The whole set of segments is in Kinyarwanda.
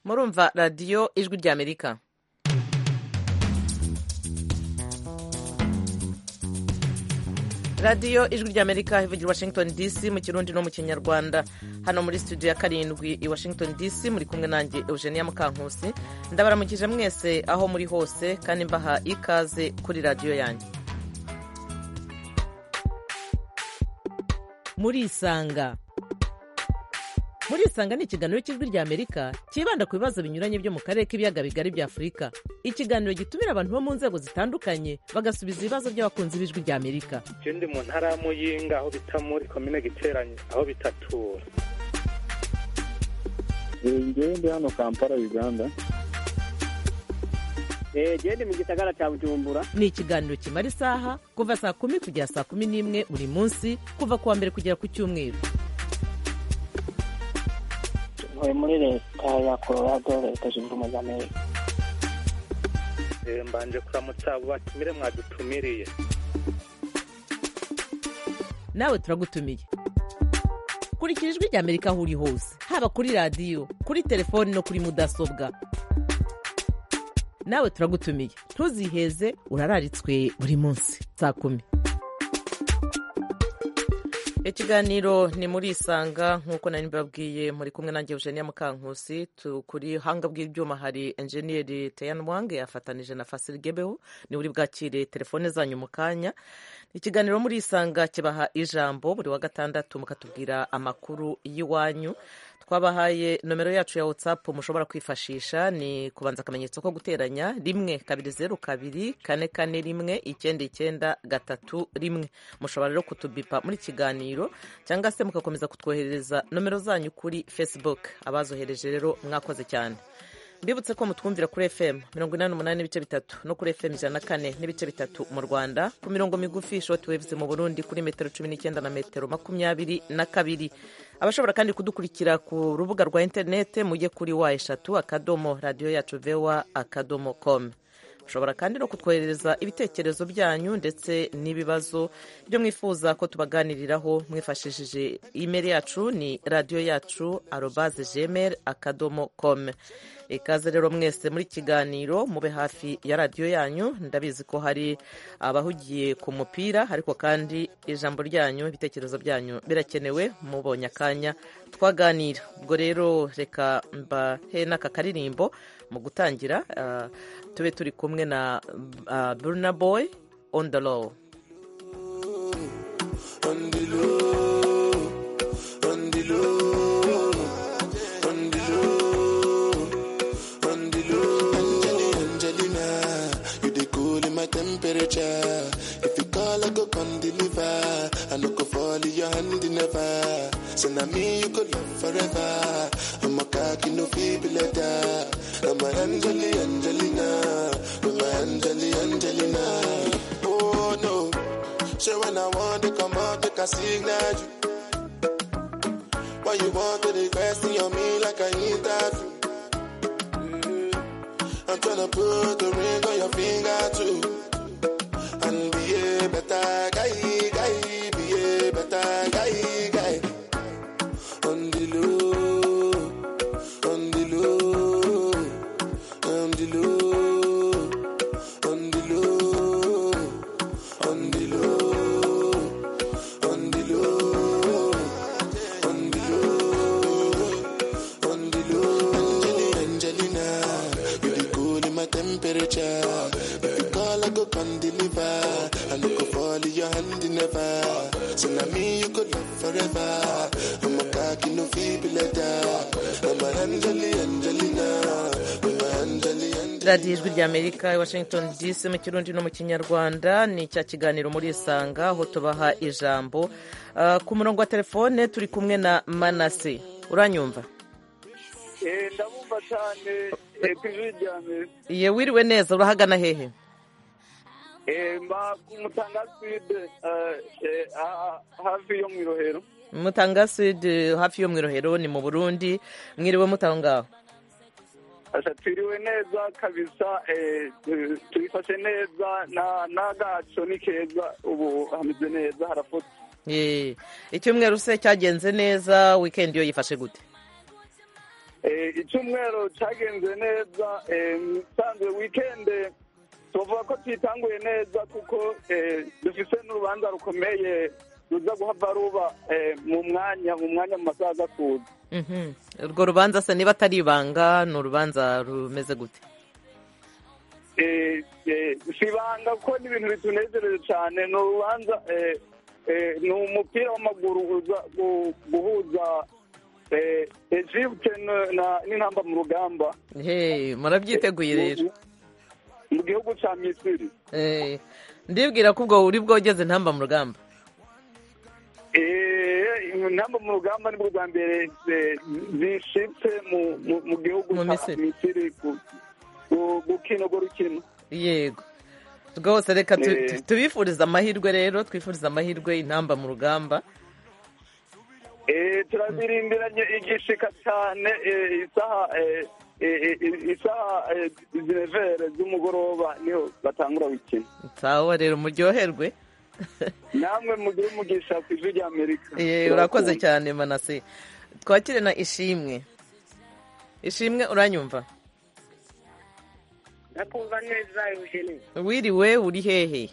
murumva radiyo ijwi ry'amerika radiyo ijwi ry'amerika ivugira i washington dc mu kirundi no mu kinyarwanda hano muri studio ya karindwi i washington dc muri kumwe nanjye eugenia mukankusi ndabaramukije mwese aho muri hose kandi mbaha ikaze kuri radiyo yanjye murisanga murisanga ni ikiganiro cy'ijwi ry'amerika cyibanda ku bibazo binyuranye byo mu karere k'ibiyaga bigari bya afurika ikiganiro gitumira abantu bo mu nzego zitandukanye bagasubiza ibibazo by'abakunzi b'ijwi ry'amerika icyo ndi mu ntara ya muyinga aho bita muri komine giteranye aho bitatura ngewe ndi hano kampala uganda genda mu gisagara cya bujumbura ni ikiganiro kimara isaha kuva saa kumi kugera saa kumi n'imwe buri munsi kuva ku wa mbere kugera ku cyumweru ntuye muri leta ya colorado leta zunze ubumwe za amerika mbanje kuramutsa abo batumire mwadutumiriye nawe turagutumiye kurikira ijwi rya amerika aho uri hose haba kuri radiyo kuri telefoni no kuri mudasobwa nawe turagutumiye ntuziheze urararitswe buri munsi saa kumi ikiganiro ni muri isanga nk'uko nari mbabwiye muri kumwe nanjye eugenia mukankusi kuri hanga bw'ibyuma hari enjeniyeri teyani wange yafatanije na fasiri gebeho niwe uri bwakire telefone zanyu mu kanya ikiganiro muri isanga kibaha ijambo buri wa gatandatu mukatubwira amakuru y'iwanyu twabahaye nomero yacu ya watsapu mushobora kwifashisha ni kubanza akamenyetso ko guteranya rimwe kabiri zeru kabiri kane kane rimwe icyenda icyenda gatatu rimwe mushobora rero kutubipa muri kiganiro cyangwa se mugakomeza kutwoherereza nomero zanyu kuri facebook abazohereje rero mwakoze cyane mbibutse ko mutwumvira kuri fm mirongo inani n'umunani n'ibice bitatu no kuri fm ijana na kane n'ibice bitatu mu rwanda ku mirongo migufi shoti wevuze mu burundi kuri metero cumi n'icyenda na metero makumyabiri na kabiri abashobora kandi kudukurikira ku rubuga rwa interinete mujye kuri wa eshatu akadomo radiyo yacu vewa akadomo komu mushobora kandi no kutwoherereza ibitekerezo byanyu ndetse n'ibibazo byo mwifuza ko tubaganiriraho mwifashishije imeri yacu ni radiyo yacu arobaze jemeri akadomo komu ikaze rero mwese muri kiganiro mube hafi ya radiyo yanyu ndabizi ko hari abahugiye ku mupira ariko kandi ijambo ryanyu ibitekerezo byanyu birakenewe mubonye akanya twaganira ubwo rero reka mbahe n'aka karirimbo mu gutangira tube turi kumwe na burna boy on the low temperature. If you call, I go come deliver. I no go fall in your hand never. So now me you go love forever. I'm a cocky no feeble letter. I'm a Angeli Angelina. I'm a Angeli Angelina. Oh no, so when I want to come out, make a signal you. Why you want to request on me like I interview? I'm tryna put the ring on your finger too and behave better, guy, guy, behave better, guy, guy. On the low, on the low, on the low, on the low, on the low, on the low, on the low, on the low. Angelina, you be cool in my temperature. If you call, I go come deliver. I no go fall in your hand never. So now me you go love forever. I'm a cocky no feeble letter. I'm a Angeli Angelina. I'm a Angeli Angelina. radiyo ijwi ry'amerika i washington dc mu kirundi no mu kinyarwanda ni cya kiganiro muri isanga aho tubaha ijambo Ah, ku murongo wa telefone turi kumwe na manase uranyumva Eh, ndabumva cyane eh, ku ijwi ryane ye wiriwe neza urahagana hehe Eh, mba ku mutanga side eh, eh, ha- hafi yo mu irohero mutanga sud hafi yo mu irohero ni mu burundi mwiriwe mutaho ngaho Asha twiriwe neza kabisa eh, tu- twifashe neza na- n'agaco ni keza ubu hameze neza harafutse Ye, icyumweru se cyagenze neza wikendi yo yifashe gute icyumweru cyagenze neza nsanzwe wikende tuvuga ko tuyitanguye neza kuko dufite n'urubanza rukomeye ruza guhava ruba mu mwanya mu mwanya mu masaha aza kuza Mhm. urwo rubanza se niba atari ibanga ni urubanza rumeze gute Eh, eh, si ibanga kuko ni ibintu bitunezereje cyane ni urubanza eh, eh, ni umupira w'amaguru uza gu- guhuza eh, Egypte n- na- n'intamba mu rugamba Hey, murabyiteguye rero mu- mu gihugu cya misiri Eh, ndibwira ko ubwo uri bwogeze ntamba mu rugamba Eh, intamba mu rugamba nibwo bwa mbere eh, zishitse mu- mu- mu gihugu Mu cya Misiri. misiri gu- gu- gukina urwo rukino yego rwose reka tu- Eh. tu- tubifurize amahirwe rero twifurize amahirwe intamba mu rugamba Eh, turabirindiranye igishika cyane eh, isaha eh, eh, eh, isaha eh, zinevere z'umugoroba niho batangura gukina sawa rero muryoherwe namwe mugire umugisha ku ijwi rya amerika Eh, urakoze cyane manase twakire na ishimwe ishimwe uranyumva ndakumva neza eugene wiriwe uri hehe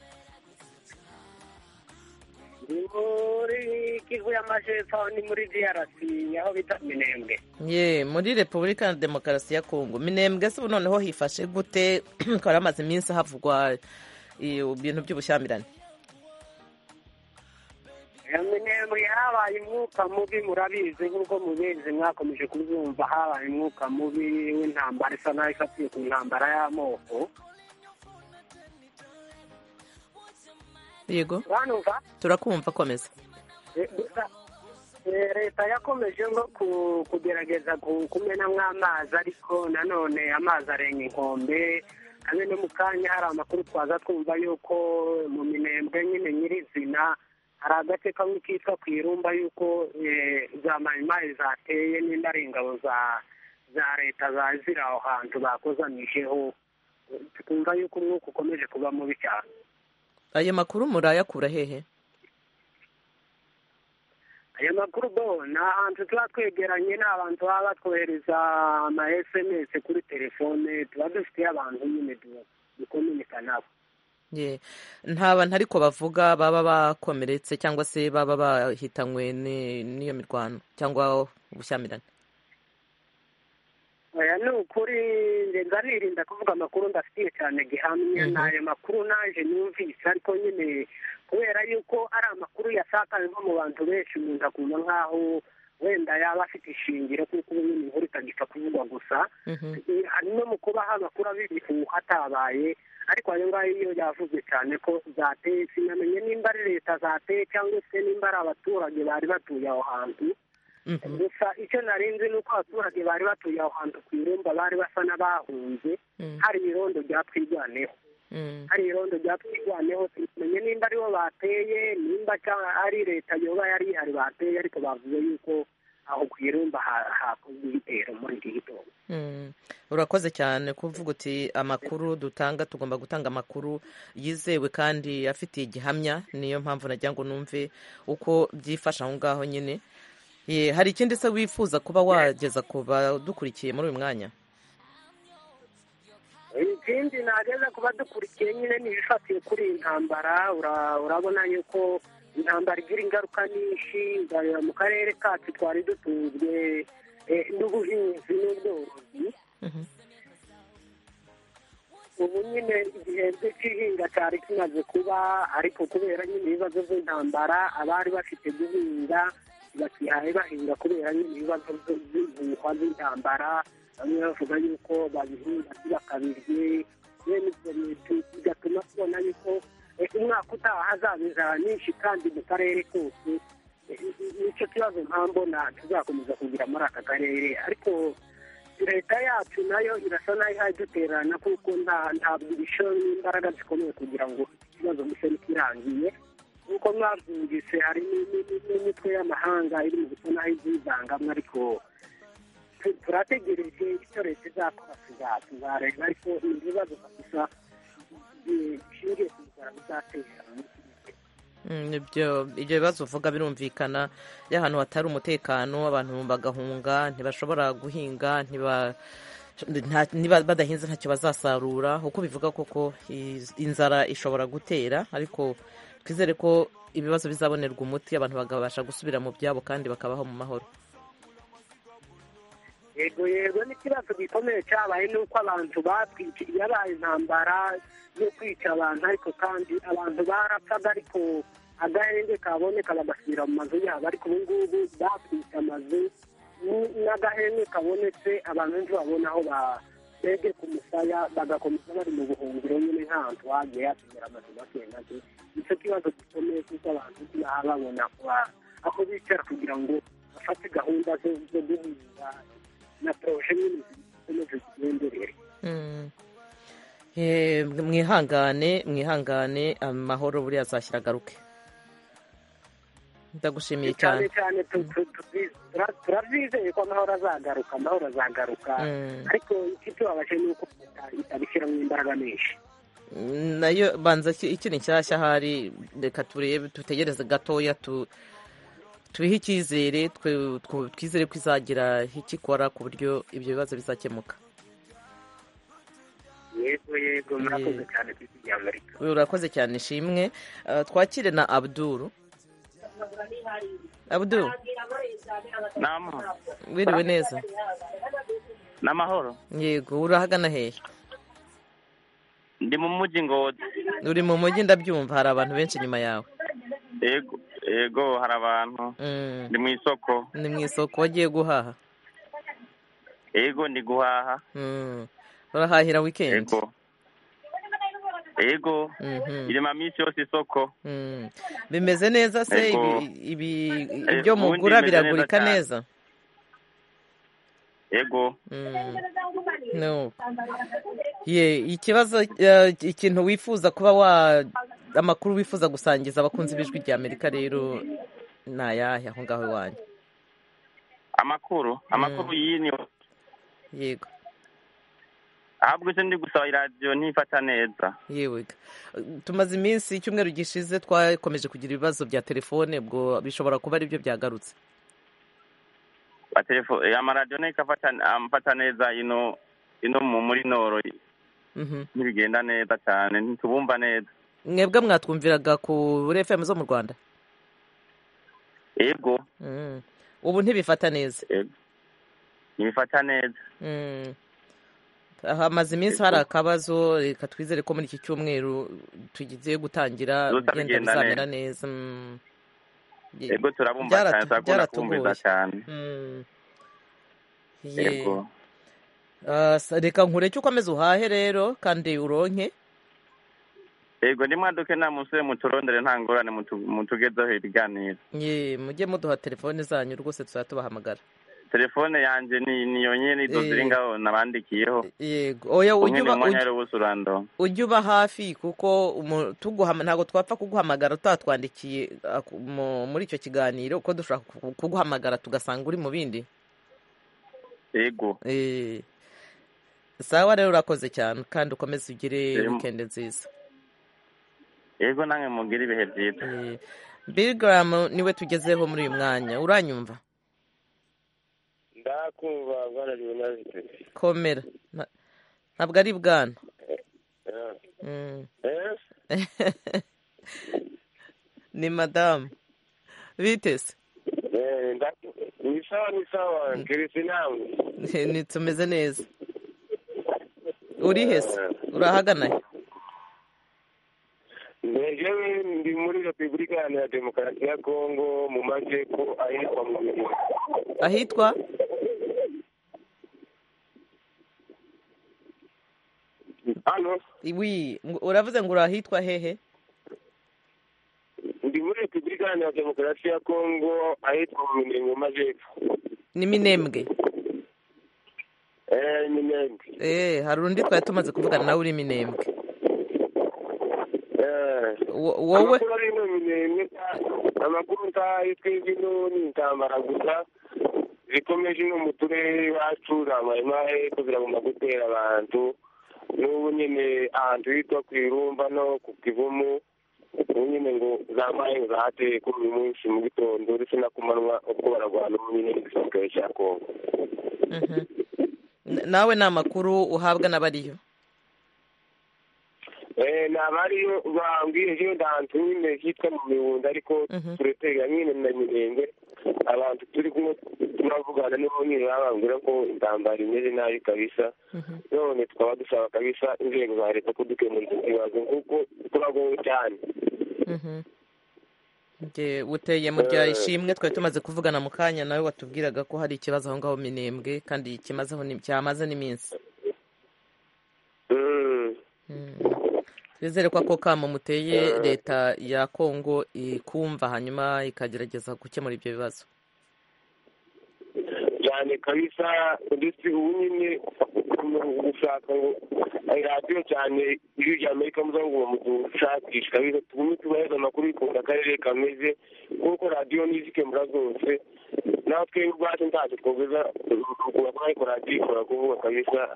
ni muri kivu y'amajepfo ni muri drc aho bita minembwe ye muri repubulika ya demokarasi ya kongo minembwe se ubu noneho hifashe gute ko hari amaze iminsi havugwa eh, ibintu by'ubushyamirane minembwe habaye umwuka mubi murabizi nk'uko mubizi mwakomeje kubyumva habaye umwuka mubi w'intambara isa naho ifatiye ku ntambara y'amoko yego banumva turakumva komeza Eh, gusa, eh, leta yakomeje nko ku- kugerageza ku- kumenamo amazi ariko nanone amazi arenga inkombe hamwe no mu kanya hari amakuru twaza twumva yuko mu minembwe nyine nyirizina hari agace kamwe kitwa ku irumba yuko eh, za mayimayi zateye n'indi ari ingabo za za leta za ziri aho hantu bakozanijeho tukumva yuko umwuka ukomeje kuba mubi cyane ayo makuru murayakura hehe aya makuru bo ni ahantu tuba twegeranye ni abantu baba batwohereza ama sms kuri telefone tuba dufitiye abantu nyine du- dukominika nabo ye nta bantu ariko bavuga baba bakomeretse cyangwa se baba bahitanywe ni- n'iyo mirwano cyangwa ubushyamirane oya ni ukuri nge ndanirinda kuvuga amakuru ndafitiye cyane gihamye Mhm. ni ayo makuru naje numvise ariko nyine kubera yuko ari amakuru yasakaye nko mu bantu benshi umuntu akumva nk'aho wenda yaba afite ishingiro kuko ubu nyine inkuru itagipfa kuvugwa gusa Mhm. Eh, hari no mu kuba habakura b'ibihu hatabaye ariko ayo ngayo iyo yavuze cyane ko zateye sinamenye nimba ari leta zateye cyangwa se nimba ari abaturage bari batuye aho hantu Mhm. gusa icyo nari nzi ni uko abaturage bari batuye aho hantu ku irumba bari basa n'abahunze Mm. hari irondo ryatwigwaneho Mm. hari irondo ryatwigwaneho sinamenye nimba aribo bateye nimba cyangwa ari leta yoba yari ihari bateye ariko bavuze yuko aho ku irumba ha- hakozwe ibitero muri iki gitondo Mm. urakoze cyane kuvuga uti amakuru dutanga tugomba gutanga amakuru yizewe kandi afitiye igihamya niyo mpamvu nagira ngo numve uko byifashe aho ngaho nyine Ye, hari ikindi se wifuza kuba wageza ku badukurikiye muri uyu mwanya ikindi nageze ku badukurikiye nyine ni ibifatiye kuri iyi ntambara ura- urabona yuko intambara igira ingaruka nyinshi ukareba mu karere kacu twari dutunzwe eh, n'ubuhinzi n'ubworozi Mhm. ubu nyine igihembwe cy'ihinga cyari kimaze kuba ariko kubera nyine ibibazo by'intambara abari bafite guhinga bakihaye bahinga kubera nyine ibibazo by- by'ibihuha by'intambara bamwe bavuga yuko babihinga ntibakabirye bene ibyo bintu bigatuma tubona yuko eh, umwaka utaha hazaba inzara nyinshi kandi mu karere kose Eh, nicyo kibazo mpambona tuzakomeza kugira muri aka karere ariko leta yacu nayo irasa nayo ihaye duterana kuko nta ntabwo ibisho n'imbaraga zikomeye kugira ngo ikibazo gise ntikirangiye nk'uko mwabyumvise hari ni- ni- ni- n'imitwe y'amahanga iri mu gusa naho izivangamwe ariko tu- turategereje icyo leta izakora tuza- tuzareba ariko ni ibibazo gusa bishingiye ku nzara bizatera ibyo ibyo bibazo uvuga birumvikana iyo ahantu hatari umutekano abantu bagahunga ntibashobora guhinga ntiba nta- niba badahinze ntacyo bazasarura uko bivuga koko iz- inzara ishobora gutera ariko twizere ko ibibazo bizabonerwa umuti abantu bakabasha gusubira mu byabo kandi bakabaho mu mahoro yego yego n'ikibazo gikomeye cyabaye ni uko abantu batwica yabaye intambara yo kwica abantu ariko kandi abantu barapfaga ariko agahenge kaboneka bagasubira mu mazu yabo ariko ubu ngubu batwitse amazu n- n'agahenge kabonetse abantu ntibabona aho batege ku musaya bagakomeza bari mu buhungiro nyine nta hantu hagiye hasigara amazu make make nicyo kibazo gikomeye kuko abantu ntibaba babona kuba- aho bicara kugira ngo bafate gahunda zo- zo guhuza na poroje nyine zikomeje zigenderere Mm. Eh, mwihangane mwihangane amahoro buriya azashyira agaruke ndagushimiye cyane cyane cyane tu- tu- tu- tura- turabyizeye ko amahoro azagaruka amahoro azagaruka Mm. ariko ikitubabaje ni uko leta itabishyiramo imbaraga nyinshi nayo banza iki- ikiri nshyashya ahari reka turebe dutegereze gatoya tu tubihe icyizere twe- tw- twizere ko izagira icyo ikora ku buryo ibyo bibazo bizakemuka yego yego murakoze Yego. cyane ku isi rya amerika urakoze cyane ishimwe Eh, twakire na abduru abduru Naam, wiriwe neza namahoro. yego urahagana hehe Ndi mu mujyi Ngozi. uri mu mujyi ndabyumva hari abantu benshi inyuma yawe Yego, yego hari abantu. Mm. Ndi mu isoko. ni mu isoko wagiye guhaha Yego ndi guhaha. Mm. urahahira wikendi Yego. Yego. Mhm. Irema minsi yose isoko. Mm. bimeze neza se Ego. ibi- ibi- Eh, ibyo ubundi mugura bimeze neza biragurika cyane. neza Yego. Mm. No. Ye, ikibazo eh, ikintu wifuza kuba wa amakuru wifuza gusangiza abakunzi b'ijwi rya amerika rero ni ayahe aho ngaho iwanyu Amakuru, amakuru yini yego ahubwo se ndi gusaba iradiyo ntifata neza. yewe ga. tumaze iminsi icyumweru gishize twakomeje kugira ibibazo bya telefone ubwo bishobora kuba ari byo byagarutse Ba telefo- eh, amaradiyo nayo ikafata amfata neza ino ino mu muri noro Mhm. ntibigenda neza cyane ntitubumva neza. mwebwe mwatwumviraga kuri fm zo mu rwanda Yego. Mm. ubu ntibifata neza Yego. Ntibifata neza. Mm. hamaze iminsi hari akabazo reka twizere ko muri iki cyumweru tugiye gutangira Bizoza bigenda bigenda bizamera neza Mm. Ye- Yego turabumva byaratu- cyane turakunda kubumviza byaratugoye. cyane. Mm. Ye. Yego. Ah, sa- reka nkureke ukomeze uhahe rero kandi uronke Yego ndi mwaduke nta musore muturondere nta ngorane mutu- mutugezeho ibiganiro. ye mujye muduha telefone zanyu rwose tuzajya tubahamagara Telefone yanjye ni niyo nyene izo Eh. ziri ngaho nabandikiyeho. yego oya Umwe ujye ni uba umwanya ujye- rero wose urandonka. ujye uba hafi kuko umu- tuguhama- ntabwo twapfa kuguhamagara utatwandikiye ah, ku- mu- muri icyo kiganiro kuko dushobora ku- kuguhamagara tugasanga uri mu bindi Yego. Eh, sawa rero urakoze cyane kandi ukomeze ugire Eh, mu- wikendi nziza Yego namwe mugira ibihe byiza. Eh, Bill Graham niwe tugezeho muri uyu mwanya uranyumva ndakumva bwana leonard komera Na- ntabwo ari bwana Eh, Mm. eh, ni madamu bitese eh, ndaku- ni sawa ni sawa kirisi nawe ni tumeze neza urihe se urahagana he ngewe ndi muri repubulika iharanira demokarasi ya kongo mu majyepfo ahitwa mu bibiri ahitwa hano wi ngo- uravuze ngo uri ahitwa hehe ndi muri repubulika iharanira demokarasi ya kongo ahitwa mu minembwe mu majyepfo ni minembwe eh minembwe eh hari undi twari tumaze kuvugana nawe uri minembwe eh Wo- wowe amakuru ari mu minembwe amakuru ntayo twebwe ino ni intambara gusa zikomeje ino mu turere iwacu za mayimaye ko ziragomba gutera abantu n'ubu nyine ahantu hitwa ku irumba no ku kivumu ubu nyine ngo zabaye zahate kuri uyu munsi mu gitondo ndetse no ku manywa ubwo bararwana muri nyine igisirikare cya kongo Mhm. N- nawe ni amakuru uhabwa na bariyo Eh, ni abariyo bambwira ejo ndanzu nyine hitwa mu miwunda ariko Mhm. tureterera nyine na mirenge abantu turi kumwe tunavugana nibo nyine bababwira ko intambara imeze nabi kabisa none tukaba dusaba kabisa inzego za leta kudukemurira iki kibazo kuko turagowe cyane Mhm. Nge- uteye mu rya ishimwe twari tumaze kuvugana mu kanya nawe watubwiraga ko hari ikibazo aho ngaho minembwe kandi kimazeho ni- cyamaze n'iminsi Mm. Mm. twizere ko ako kamo muteye leta ya kongo ikumva hanyuma ikagerageza gukemura ibyo bibazo cyane kabisa ndetse ubu nyine gushaka ngo ayo radiyo cyane ijwi rya amerika muza ngo mudushakisha kabisa tugume tubaheza amakuru bikunda akarere kameze kuko radiyo nizikemura zose natwe ubwacu ntacyo twogeza kubaka ariko radiyo ikora kuvuga kabisa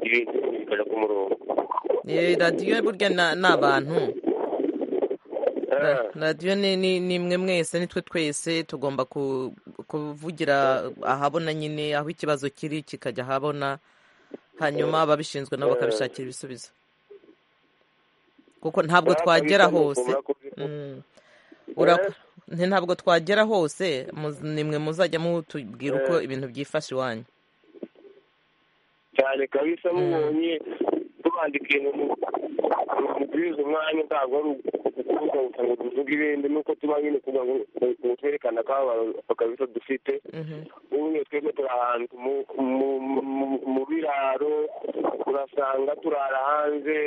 ibintu bikaja ku murongo Eh, radiyo burya na- ni abantu Ra- Ah. radiyo ni ni- ni imwe mwese nitwe twese tugomba ku- kuvugira ahabona nyine aho ikibazo kiri kikajya ahabona hanyuma ababishinzwe nabo bakabishakira ibisubizo kuko ntabwo Ah, twagera kabisa, hose nukumva ko biri- Mm. Urak- nti- ntabwo twagera hose muz- nimwe muzajya mutubwira uko Eh. ibintu byifashe iwanyu cyane kabisa Mm. mubonye tubandikiye mubwiriza umwanya ntabwo ari ukuvuga gusa ngo tuvuge ibindi nuko tuba nyine kugira ngo ngo twerekane akababaro kabisa dufite Mhm. ubu nyine twebwe turi ahantu mu- mu- mu- mu biraro urasanga turara hanze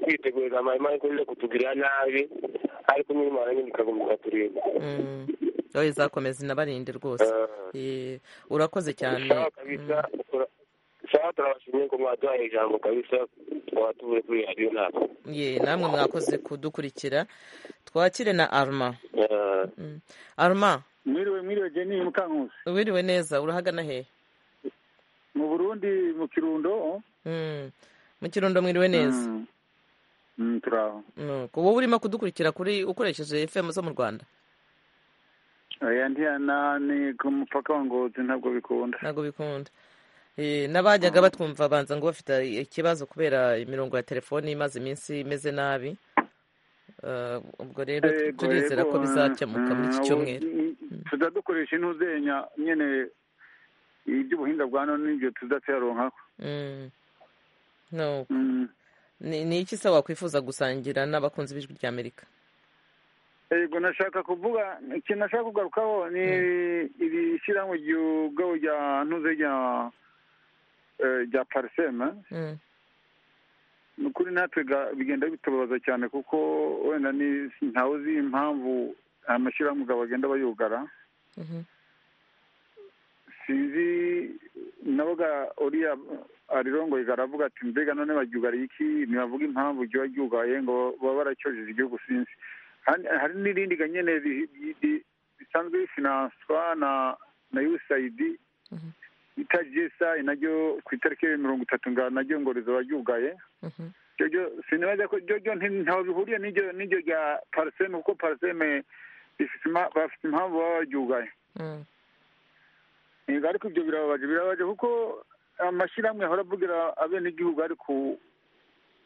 twitegereza amahema ariko nyine kutugirira nabi ariko nyine imana nyine ikaguma ikaturinda Mm. oya izakomeza inabarinde rwose Eh, urakoze cyane sawa kabisa tura- sawa turabashimiye ko mwaduhaye ijambo kabisa tukaba tuvuye kuri radiyo ntabwo ye namwe mwakoze kudukurikira twakire na arma Eh, Mm. arma mwiriwe mwiriwe jeni mukankusi wiriwe neza urahagana hehe mu burundi mu kirundo oh? Mm. mu kirundo mwiriwe neza Mm. Mm, turaho nuko wowe urimo kudukurikira kuri ukoresheje fm zo mu rwanda oya ntiyana ni ku mupaka wa ngozi ntabwo bikunda ntabwo bikunda Eh, n'abajyaga batwumva banza ngo bafite ikibazo kubera imirongo ya telefoni imaze iminsi imeze nabi Eh, ubwo rero Eh, tu- turizera yego, ko bizakemuka muri iki mm, cyumweru ubu- tuzadukoresha intuzenya nyene iby'ubuhinga bwa none nibyo tuzateronkaho Mm. no Mm. ni ni iki se wakwifuza gusangira n'abakunzi b'ijwi rya amerika yego nashaka kuvuga ikintu nashaka kugarukaho ni iri shyirahamwe ry'ubwabo rya ntuze rya eh, rya parisema Mm. ni ukuri natwe ga- bigenda bitubabaza cyane kuko wenda ni ntawe uzi impamvu amashyirahamwe ubwabo bagenda bayugara Mhm. sinzi naboga uriya arirongoye aravuga ati mbega none baryugariye iki ntibavuga impamvu ryuba ryugaye ngo baba baracyojeje igihugu sinzi Hari- hari n'irindi ga nyene ri- ri- ri- risanzwe rifinanswa na na usaid Mhm. bita gsi naryo ku itariki mirongo itatu nga naryo ngo rizaba ryugaye Mhm. jojo sinibaza ko jojo nti- ntaho bihuriye n'iryo n'iryo rya pariseme kuko pariseme rifite impa- bafite impamvu baba baryugaye Mm. Yego, ariko ibyo birababaje birababaje kuko amashyirahamwe ahora avugira abenegihugu ari ku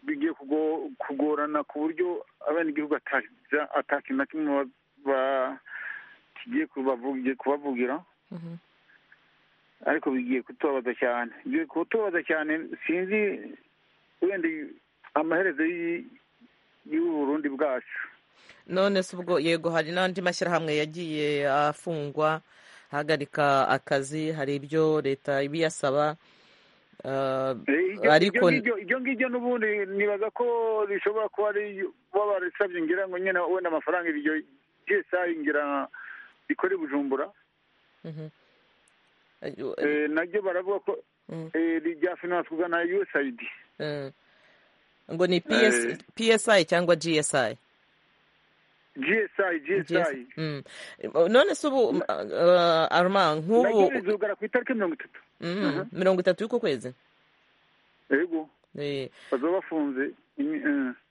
bigiye kugo- kugorana ku buryo abenegihugu ataza- atakintu na kimwe ba- ba- kigiye kubavugi- kubavugira Mhm. ariko bigiye kutubabaza cyane bigiye kutubabaza cyane sinzi wenda amaherezo y- y'ubu burundi bwacu none se ubwo yego hari n'andi mashyirahamwe yagiye afungwa ahagarika akazi hari ibyo leta ibiyasaba Eh, Eh, ibyo- ariko ibyo ngibyo- ibyo ngibyo n'ubundi nibaza ko rishobora kuba ari baba barisabye ngira ngo nyine wenda amafaranga iryo gsi ngira rikora i bujumbura Mhm. Eh, naryo baravuga ko Mm. eh, rijya finance kugana usaid Eh, ngo ni PS Eh. psi cyangwa gsi gsi gsi Mm. none se ubu eh, arma naryo nk'ubu rizugara ku itariki mirongo itatu Mm, mirongo itatu y'uku kwezi yego Eh, bazaba bafunze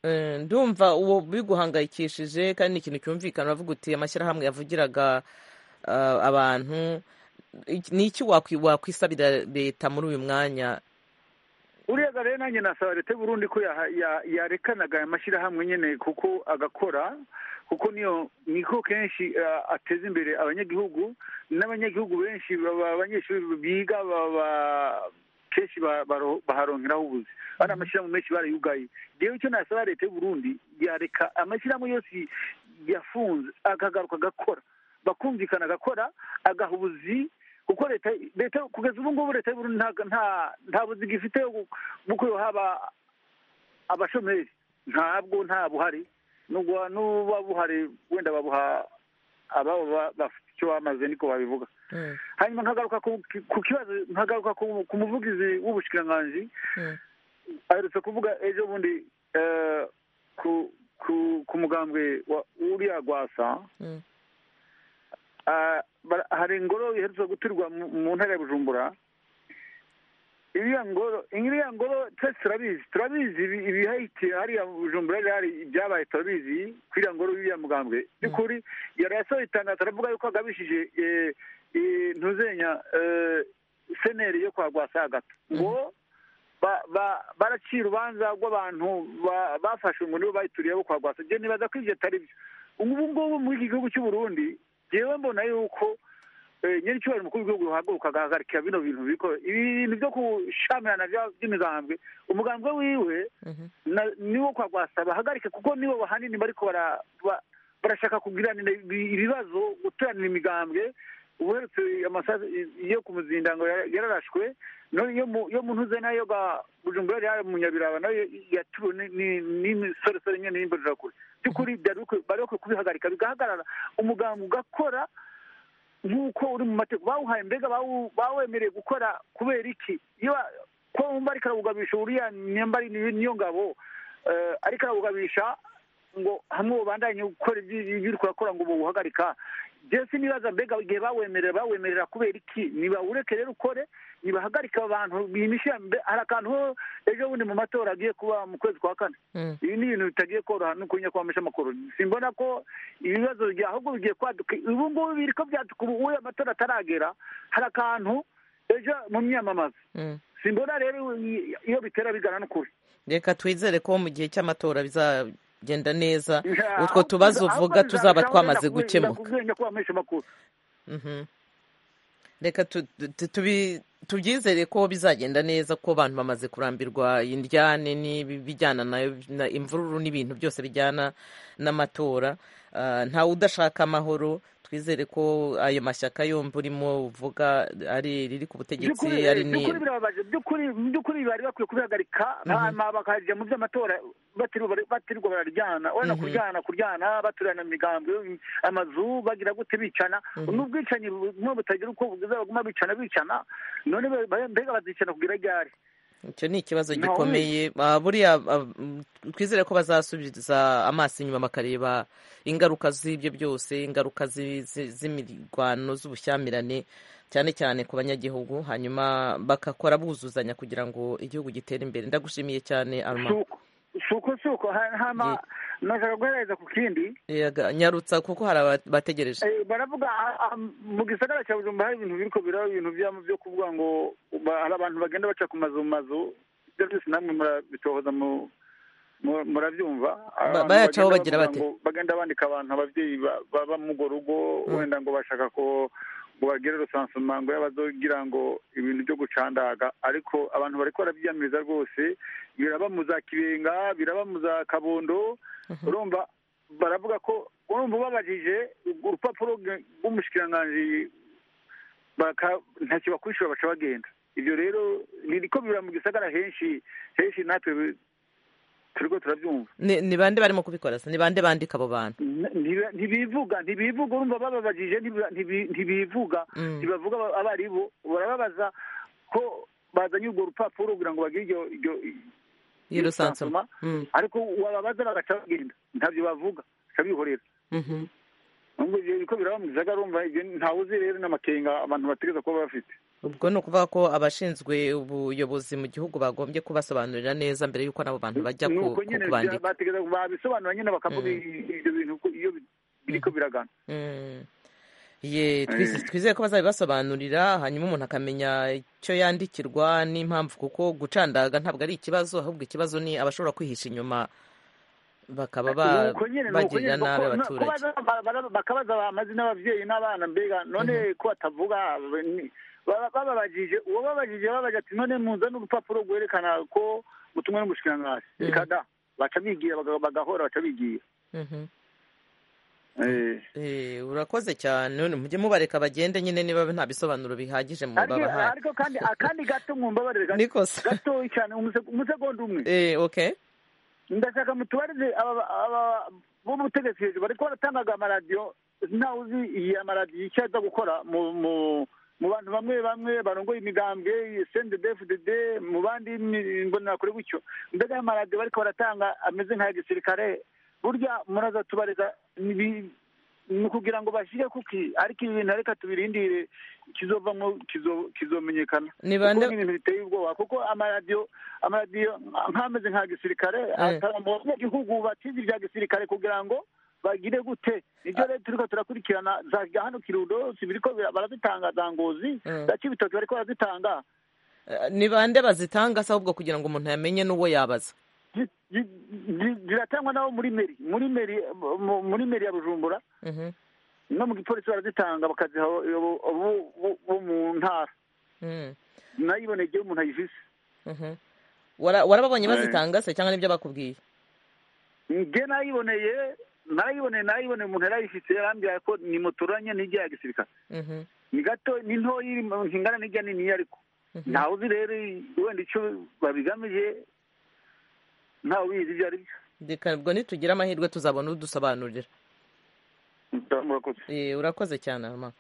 Eh, ndumva ubu biguhangayikishije kandi ni ikintu cyumvikana uravuga uti amashyirahamwe yavugiraga ah, abantu Iki- ni iki wakwi- wakwisabira leta muri uyu mwanya uriya rero nanjye nasaba leta y'u Burundi ko yaha- ya- yarekanaga aya mashyirahamwe nyine kuko agakora kuko niyo niko kenshi eh, ateza imbere abanyagihugu n'abanyagihugu benshi baba abanyeshuri biga baba kenshi ba- baro- baharonkeraho ubuzi bari amashyirahamwe menshi barayugaye rero icyo nasaba leta y'u Burundi yareka amashyirahamwe yose yafunze akagaruka agakora bakumvikana agakora agaha ubuzi kuko leta leta kugeza ubu ngubu leta y'u Burundi nta- nta nta buziga ifite kuko haba abashomeri ntabwo nta buhari nubwo n'uba buhari wenda babuha ababo ba- bafite icyo bamaze niko babivuga Mm, hanyuma nkagaruka ku ku kibazo nkagaruka ku- ku muvugizi w'ubushikiranganji mm, aherutse kuvuga ejo bundi eh, ku ku ku mugambwe wa uriya gwasa mm, Ah, bara- hari ingoro iherutse guturwa mu mu ntara ya bujumbura iriya ngoro iriya ngoro twese turabizi turabizi ibi- ibihayitira hariya mu bujumbura rero hari ibyabaye turabizi kuri iriya ngoro y'iriya mugambwe by'ukuri yari yasohoye itangazo aravuga yuko agabishije eh, eh, ntuzenya eh, seneri yo kwa rwasagata ngo ba- ba- baraciye urubanza rw'abantu ba- bafashe ngo nibo bayituriye bo kwa rwasa ibyo nibaza ko ibyo atari byo ubu ngubu muri iki gihugu cy'u Burundi jewe mbona yuko eh, nyiri cyubahiro umukuru w'igihugu uhaguruka agahagarika bino bintu bikora ibi bintu byo kushamirana bya- by'imigambwe umugambwe wiwe mhm, na- niwo kwa rwasa bahagarike kuko nibo hanini bariko bara- ba- barashaka kugiranira ibi- ibibazo guteranira imigambwe uherutse amasaha yo ku muzinda ngo yara- yararashwe no- yo mu- yo mu ntuze nayo ga bujumbura yari mu nyabiraba nayo yatuwe n'imisoresore nyene y'imbonerakure by'ukuri byari bikwiye- bari bakwiye kubihagarika bigahagarara umugambi ugakora nk'uko uri mu mategeko bawuhaye mbega bawu- bawemereye gukora kubera iki iyo ba- ko wumva ariko arawugabisha uriya nyamba ari niyo niyo ngabo eh, ariko arawugabisha ngo hamwe ubandanye gukora ibyo ibyo uri kurakora ngo buwuhagarika je sinibaza mbega igihe bawemerera bawemerera kubera iki nibawureke rero ukore nibahagarika abantu bimishira mbe hari akantu ho ejo bundi mu matora agiye kuba mu kwezi kwa kane mm. ibi ni ibintu bitagiye koroha no kunya kwamisha amakuru simbona ko ibibazo bya- ahubwo bigiye kwaduka ubu ngubu biri ko byaduka ubu uyu amatora ataragera hari akantu ejo mu myamamazo Mm. simbona rero i- iyo bitera bigana n'ukuri reka twizere ko mu gihe cy'amatora bizagenda neza Yeah, utwo ahubwo- tubazo ahubwo uvuga tuzaba bizarushaho twamaze wenda kubi- gukemuka kubinya kwamisha amakuru Mhm. reka tu- tu- tubi- tubyizere ko bizagenda neza ko abantu bamaze kurambirwa indyane n'ibijyana nayo na imvururu n'ibintu byose bijyana n'amatora Ah, ntawe udashaka amahoro twizere ko ayo mashyaka yombi urimo uvuga ari riri ku by'ukuri butegetsi ari eh, ni by'ukuri birababaje by'ukuri by'ukuri bari bakwiye kubihagarika hanyuma bakajya mu by'amatora batirirwa bari- batirirwa bararyana wenda kuryana kuryana baturana mu migambi amazu bagira gute bicana n'ubwicanyi bumwe butagira uko bugeza baguma bicana bicana none be- be- mbega bazicana kugira ryari icyo ni ikibazo Ntawe gikomeye Ah, buriya ah, mm, twizere ko bazasubiza amaso inyuma bakareba ingaruka z'ibyo byose ingaruka zi- zi- z'imirwano z'ubushyamirane cyane cyane ku banyagihugu hanyuma bagakora buzuzanya kugira ngo igihugu gitere imbere ndagushimiye cyane arma suko suko suko Ha- hama Ye- nashaka guhereza ku kindi Yega, nyarutsa kuko hari abategereje Eh, baravuga ah, ah, mu gisagara cya bujumbura hari ibintu biriko biraba ibintu byama byo kuvuga ngo ba- hari abantu bagenda baca ku mazu mu mazu ibyo byose namwe murabitohoza mu- mu- murabyumva Hari Ba- abantu bayacaho bagenda bagira bavuga bate? ngo bagenda bandika abantu ababyeyi ba- baba mu go rugo wenda ngo bashaka ko ngo bagire rusansoma ngo y'abazogira ngo ibintu byo gucandaga ariko abantu bariko barabyiyamiriza rwose biraba mu za kibenga biraba mu za kabondo urumva baravuga ko urumva ubabajije urupapuro rw- rw'umushikiranganji baka- ntacyo bakwishyura baca bagenda ibyo rero ririko bibura mu gisagara henshi henshi natwe turiko turabyumva Ni- ni bande barimo kubikora se ni bande bandika abo bantu N- ntibi- ntibivuga ntibivuga urumva bababajije ntibi- ntibi- ntibivuga Mm. ntibavuga aba- abaribo barababaza ko bazanye urwo rupapuro kugira ngo bagire iryo- iryo- iryo y'irusansoma sansoma ariko wababaza bagaca bagenda ntabyo bavuga bicabihorera nubwo uko biraba mu gisagara urumva ibyo ntawe uzi rero n'amakenga abantu bategereza kuba bafite ubwo ni ukuvuga ko abashinzwe ubuyobozi mu gihugu bagombye kubasobanurira neza mbere y'uko n'abo bantu bajya ni ku- uko nyine kubandika bategereza babisobanura nyine bakavuga ibyo bintu ko iyo biriko biragana Mm. Ye, twiz- Eh. twizeye ko bazabibasobanurira hanyuma umuntu akamenya icyo yandikirwa n'impamvu kuko gucandaga ntabwo ari ikibazo ahubwo ikibazo ni abashobora kwihisha inyuma bakaba ba- nuko nyine nuko bagirira nyine nabi bako- na- abaturage kubaza- ba- ba- bakabaza amazina y'ababyeyi n'abana mbega none ko batavuga ni- baba- bababajije uwo babajije babaje ati none muzane urupapuro rwerekana ko mutumwe n'umushikiranganji Mm. reka da baca bigira baga- bagahora baca bigira Mhm. Eh. Eh, urakoze cyane none mujye mubareka bagende nyine niba nta bisobanuro bihagije mu ariko babahaye ariko kandi akandi gato mwumbabarire gato- nikosa gatoyi cyane umuse- umusegonda umwe Eh, okay ndashaka mutubarize aba aba- b'ubutegetsi hejuru bariko baratangaga amaradiyo ntawe uzi iyi amaradiyo icyo aza gukora mu mu mu bantu bamwe bamwe barongoye imigambwe sendede fdd mu bandi ni- imbonerakure gutyo mbega aya maradiyo bariko baratanga ameze nk'aya gisirikare burya muraza tubariza ni ibi- ni ukugira ngo bashyire kuki ariko ibi bintu reka tubirindire kizovamo kizo- kizomenyekana Ni kuko bande- ni ibintu biteye ubwoba kuko amaradiyo amaradiyo nk'ameze nka gisirikare atanga mu banyagihugu bakizi ibya gisirikare kugira ngo bagire gute nibyo rero turiko turakurikirana za hano kirundo si biriko bira- barazitanga za ngozi Mm. za cibitoki bariko barazitanga Eh, ni bande bazitanga se ahubwo kugira ngo umuntu yamenye n'uwo yabaza Zi- zi- zi- ziratangwa nabo muri meri muri meri mu- muri meri ya bujumbura Mhm. no mu gipolisi barazitanga bakaziha abo- abo- abo- bo- bo mu ntara Mm. nayibonegeye umuntu ayifise Mhm. Wara- warababonye Eh. bazitanga se cyangwa nibyo bakubwiye nge nayiboneye narayiboneye narayiboneye umuntu yarayifise yarambwira ko nimuturanye n'irya ya gisirikare Mhm. ni gato ni ntoya iri mu nkingana n'ijya nini ariko ntawe uzi rero wenda icyo babigamije ntawe ubizi ibyo ari byo Reka ubwo nitugira amahirwe tuzabona udusobanurira murakoze Eh, urakoze cyane arma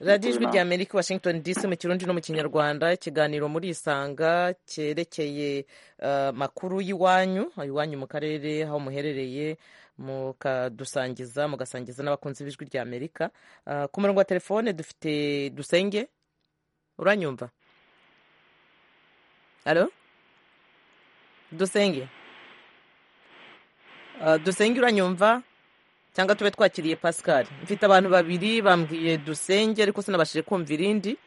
radiyo ijwi nawe. rya amerika washington dc mu kirundi no mu kinyarwanda ikiganiro muri isanga cyerekeye eh, makuru y'iwanyu iwanyu mu karere aho muherereye mukadusangiza mugasangiza n'abakunzi b'ijwi rya amerika Eh, ku murongo wa telefone dufite dusenge uranyumva alo dusenge Eh, dusenge uranyumva cyangwa tube twakiriye pascal mfite abantu babiri bambwiye dusenge ariko sinabashije kumva irindi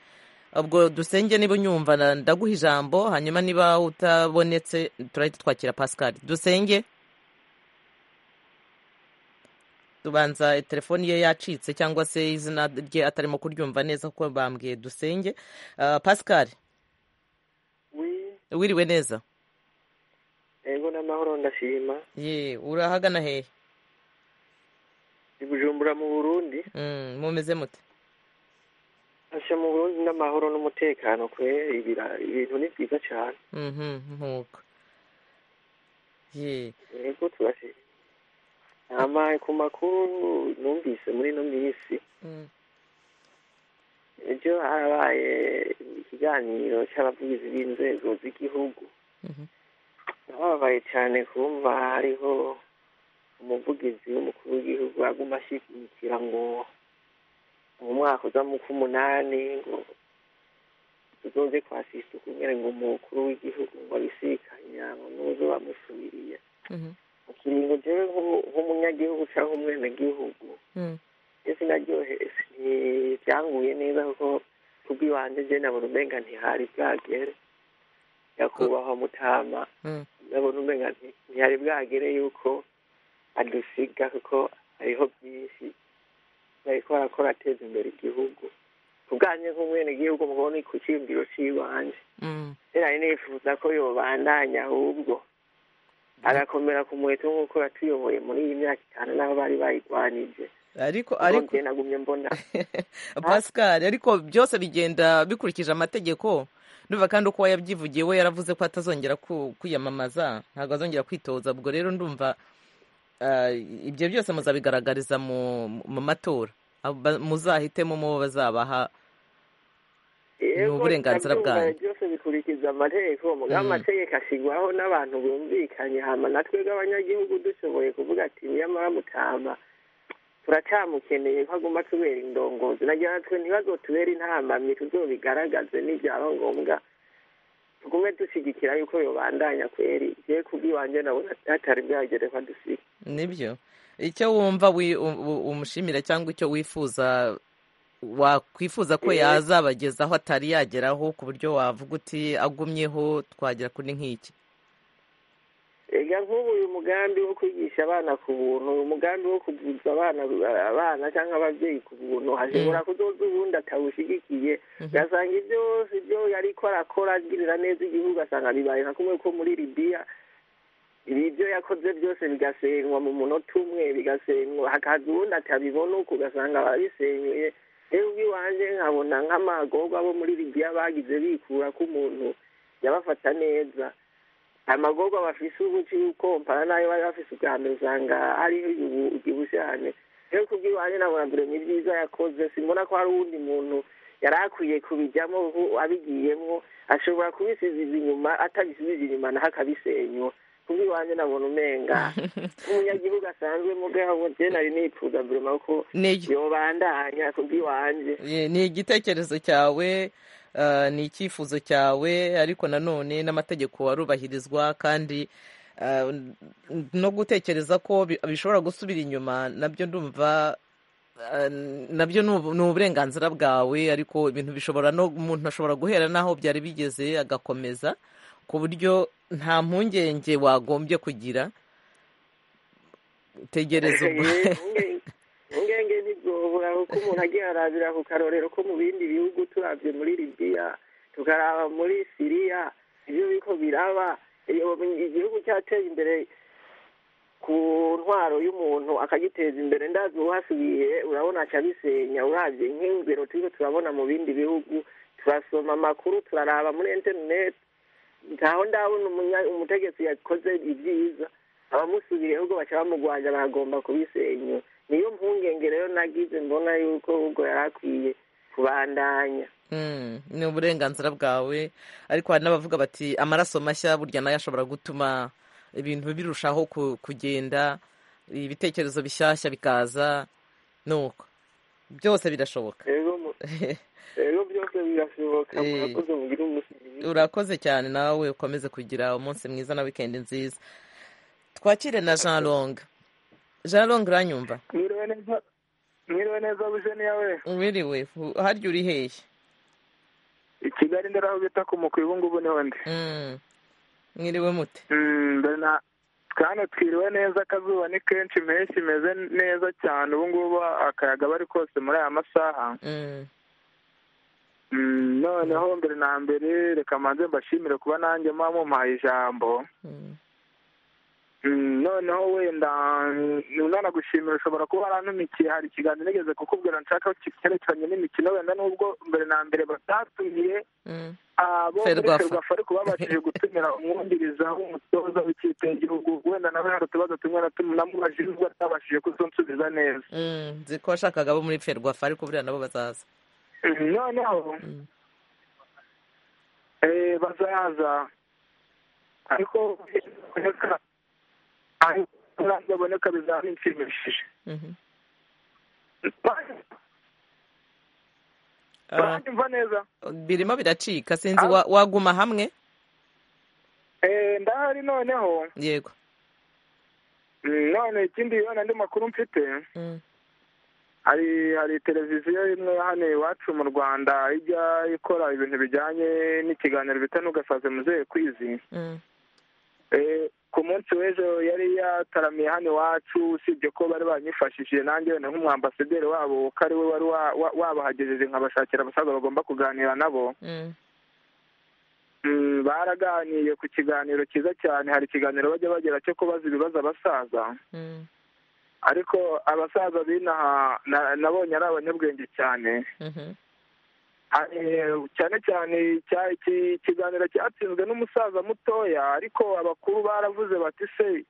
ubwo dusenge niba unyumva na- ndaguha ijambo hanyuma niba utabonetse turahita twakira pascal dusenge tubanza telefoni ye yacitse cyangwa se izina rye atarimo kuryumva neza kuko bambwiye dusenge Ah, pascal wiriwe neza ego n'amahoro ndashima ye urahagana hehe i bujumbura mu burundi Mm, mumeze mute asha mu burundi n'amahoro n'umutekano kwe ibira- ibintu ni byiza cyane Mhm, nkuko ye ego turashima amaye ku makuru numvise muri ino minsi Mm, ejo harabaye ikiganiro cy'abavugizi b'inzego z'igihugu mhm, nababaye cyane kumva hariho umuvugizi w'umukuru w'igihugu aguma ashyigikira ngo mu mwaka uza mu k'umunani ngo tuzoze kwasisa ukumere ngo umukuru w'igihugu ngo abisikanya ngo nuzo bamusubiriye mhm, mu kiringo jewe nk'u- nk'umunyagihugu cyangwa umwenegihugu mm, je sinaryohewe ntibyanguye neza kuko kubw'iwanje je nabona umenga ntihari bwagere nyakubahwa mutama mm. ndabona umenga nti- ntihari bwagere yuko adusiga kuko hariho byinshi bariko barakora ateza imbere igihugu kubwanje nk'umwenegihugu mubona ku ciyumviro c'iwanje Mm, rero nifuza ko yobandanya ahubwo agakomera ku muheto nk'uko yatuyoboye muri iyi myaka itanu n'aho bari bayigwanije ariko ariko ariko nagumye mbona pascal ariko byose bigenda bikurikije amategeko ndumva kandi uko yabyivugiye we yaravuze ko atazongera ku- kwiyamamaza ntabwo azongera kwitoza ubwo rero ndumva ah, ibyo byose muzabigaragariza mu mu matora Aba- muzahitemo mu bo bazabaha Yego, uburenganzira ndabyumva bwanyu. byose bikurikiza amategeko mugabo Mm. amategeko ashyirwaho n'abantu bumvikanye hama natwe bw'abanyagihugu dushoboye kuvuga ati niyamara mutama turacyamukeneye ko aguma atubera indongozi nagira twe ntibazotubere intambamyi tuzobigaragaze n'ibyaba ngombwa tugume dushyigikira yuko yobandanya kweri igihe kubw'iwanjye nabona hatari bwagere dusige nibyo icyo wumva wi- u- u- umushimira cyangwa icyo wifuza wakwifuza ko Eh. yazabagezaho atari yageraho ku buryo wavuga uti agumyeho twagera kuri nk'iki ega nk'ubu uyu mugambi wo kwigisha abana ku buntu uyu mugambi wo kuvuza abana abana cyangwa ababyeyi ku buntu hashobora kuzoza ubundi atawushyigikiye ugasanga ibyose ibyo yari ko arakora agirira neza igihugu asanga bibaye nka kumwe ko muri libiya ibi byo yakoze byose bigasenywa mu munota umwe bigasenywa hakaza ubundi atabibona uko ugasanga babisenyuye rero ubw'iwanjye nkabona nk'amagorwa bo muri libiya bagize bikura ko umuntu yabafata neza amagorwa bafise ubu cy'uko mpana n'ayo bari bafise ubwa mbere usanga hariho igihu cyane rero kubw'iwanjye nabona dore ni byiza yakoze simbona ko hari uwundi muntu yari akwiye kubijyamo ubu abigiyemo ashobora kubisiziza inyuma atabisize inyuma naho akabisenywa kubw'iwanjye nabona umenga nk'umunyagihugu asanzwe mugabo je nari nipfuza burema ko Ni- yobandanya kubw'iwanjye Eh, ni igitekerezo cyawe eh, ni icyifuzo cyawe ariko nanone n'amategeko arubahirizwa kandi eh, no gutekereza ko bi- bishobora gusubira inyuma nabyo ndumva eh, nabyo ni ubu- ni uburenganzira bwawe ariko ibintu bishobora no umuntu ashobora guhera n'aho byari bigeze agakomeza ku buryo nta mpungenge wagombye kugira tegereza ubwo Ungenge- ungenge ntibwobura kuko umuntu agiye arabira ku karorero ko mu bindi bihugu turabye muri libiya tukaraba muri siriya ibyo biko biraba iyo- igihugu cyateye imbere ku ntwaro y'umuntu akagiteza imbere ndazi uhasubiye urabona akabisenya urabye nk'ingero turiho turabona mu bindi bihugu turasoma amakuru turaraba muri interineti ntaho ndabona umunya- umutegetsi yakoze ibyiza abamusubiriyeho ubwo baca bamugwanya bagomba kubisenyura niyo mpungenge rero nagize mbona yuko ubwo yari akwiye kubandanya Mm, ni uburenganzira bwawe ariko hari n'abavuga bati amaraso mashya burya nayo ashobora gutuma ibintu birushaho ku- kugenda ibitekerezo bishyashya bikaza nuko byose birashoboka rero mu- rero byose birashoboka Eh. murakoze mugire umunsi mwiza urakoze cyane nawe ukomeze kugira umunsi mwiza na wikendi nziza twakire na jean long jean long uranyumva mwiriwe neza mwiriwe neza bujeni yawe wiriwe hu- harya uri hehe i kigali ndera aho bita ku mukwi ubu ngubu niho ndi Mm, mwiriwe mute Mm, dore na kandi twiriwe neza akazuba ni kenshi impeshyi imeze neza cyane ubu ngubu akayaga bari kose muri aya masaha Mm, Mm, noneho mbere na mbere reka manze mbashimire kuba nanjye muba mumpaye ijambo mm, Mm, noneho wenda nana gushimira ushobora kuba warantumikiye hari ikiganiro nigeze kukubwira nshaka cyerekeranye n'imikino wenda n'ubwo mbere na mbere batatumiye mm. abo muri ferwafa ferwafa ariko babashije gutumira umwungiriza w'umutoza w'ikipe y'igihugu wenda nawe hari utubazo tumwe na tumwe namubajije nubwo atabashije kuzonsubiza neza Mm, nzi ko washakaga abo muri ferwafa ariko buriya nabo bazaza Mm, noneho Mm. eh, bazaza ariko reka ariko bazaboneka bizaba inshimishije Mhm. Ah, uranyumva neza birimo biracika sinzi Ah, wa- waguma hamwe eh, ndahari noneho yego Mm, none ikindi yona andi makuru mfite Mm, hari hari televiziyo imwe hano iwacu mu rwanda ijya ikora ibintu bijyanye n'ikiganiro bita ntugasaze muzehe kwizi mm, Eh, ku munsi w'ejo yari yataramiye hano iwacu usibye ko bari banyifashishije nanjye wenda nk'umwambasaderi wabo ko ari we wari wa- wa- wabahagejeje nkabashakira abasaza bagomba kuganira nabo mm, Mm, baraganiye ku kiganiro cyiza cyane hari ikiganiro bajya bagira cyo kubaza ibibazo abasaza mm, ariko abasaza b'inaha na- nabonye ari abanyabwenge cyane mhm, hari cyane cyane cya- iki- ikiganiro cyatsinzwe n'umusaza mutoya ariko abakuru baravuze bati se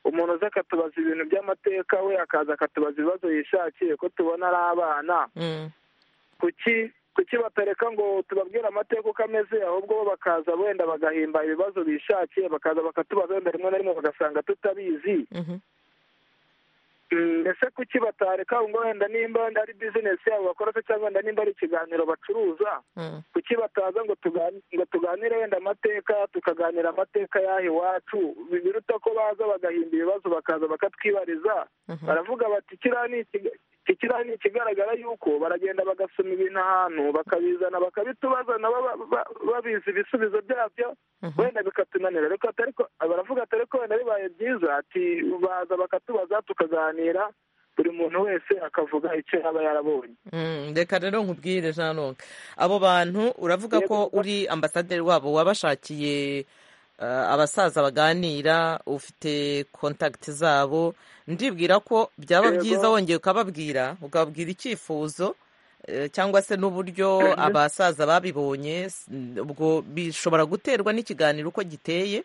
umuntu uza akatubaza ibintu by'amateka we akaza akatubaza ibibazo yishakiye ko tubona ari abana mm, kuki kuki batareka ngo tubabwire amateka uko ameze ahubwo bo bakaza wenda bagahimba ibibazo bishakiye bakaza bakatubaza wenda rimwe na rimwe bagasanga tutabizi mhm, mbese kuki batareka ngo wenda nimba wenda ari bizinesi yabo bakora se cyangwa wenda nimba ari ikiganiro bacuruza kuki bataza ngo tugani- ngo tuganire wenda amateka tukaganira amateka y'aha iwacu Bi- biruta ko baza bagahimba ibibazo bakaza bakatwibariza baravuga bati kiriya ni ikiga- iki kiriya ni ikigaragara yuko baragenda bagasoma ibintu ahantu bakabizana bakabitubaza nabo ba- ba- babizi ibisubizo byabyo wenda bikatunanira ariko atari ko baravuga atari ko wenda bibaye byiza ati baza bakatubaza tukaganira buri muntu wese akavuga icyo yaba yarabonye Mm, reka rero nkubwire ntanonga abo bantu uravuga ko uri ambasaderi wabo wabashakiye eh, abasaza baganira ufite kontakiti zabo ndibwira ko byaba Yego. byiza wongeye ukababwira ukababwira icyifuzo eh, cyangwa se n'uburyo Mhm. abasaza babibonye s- ubwo bishobora guterwa n'ikiganiro uko giteye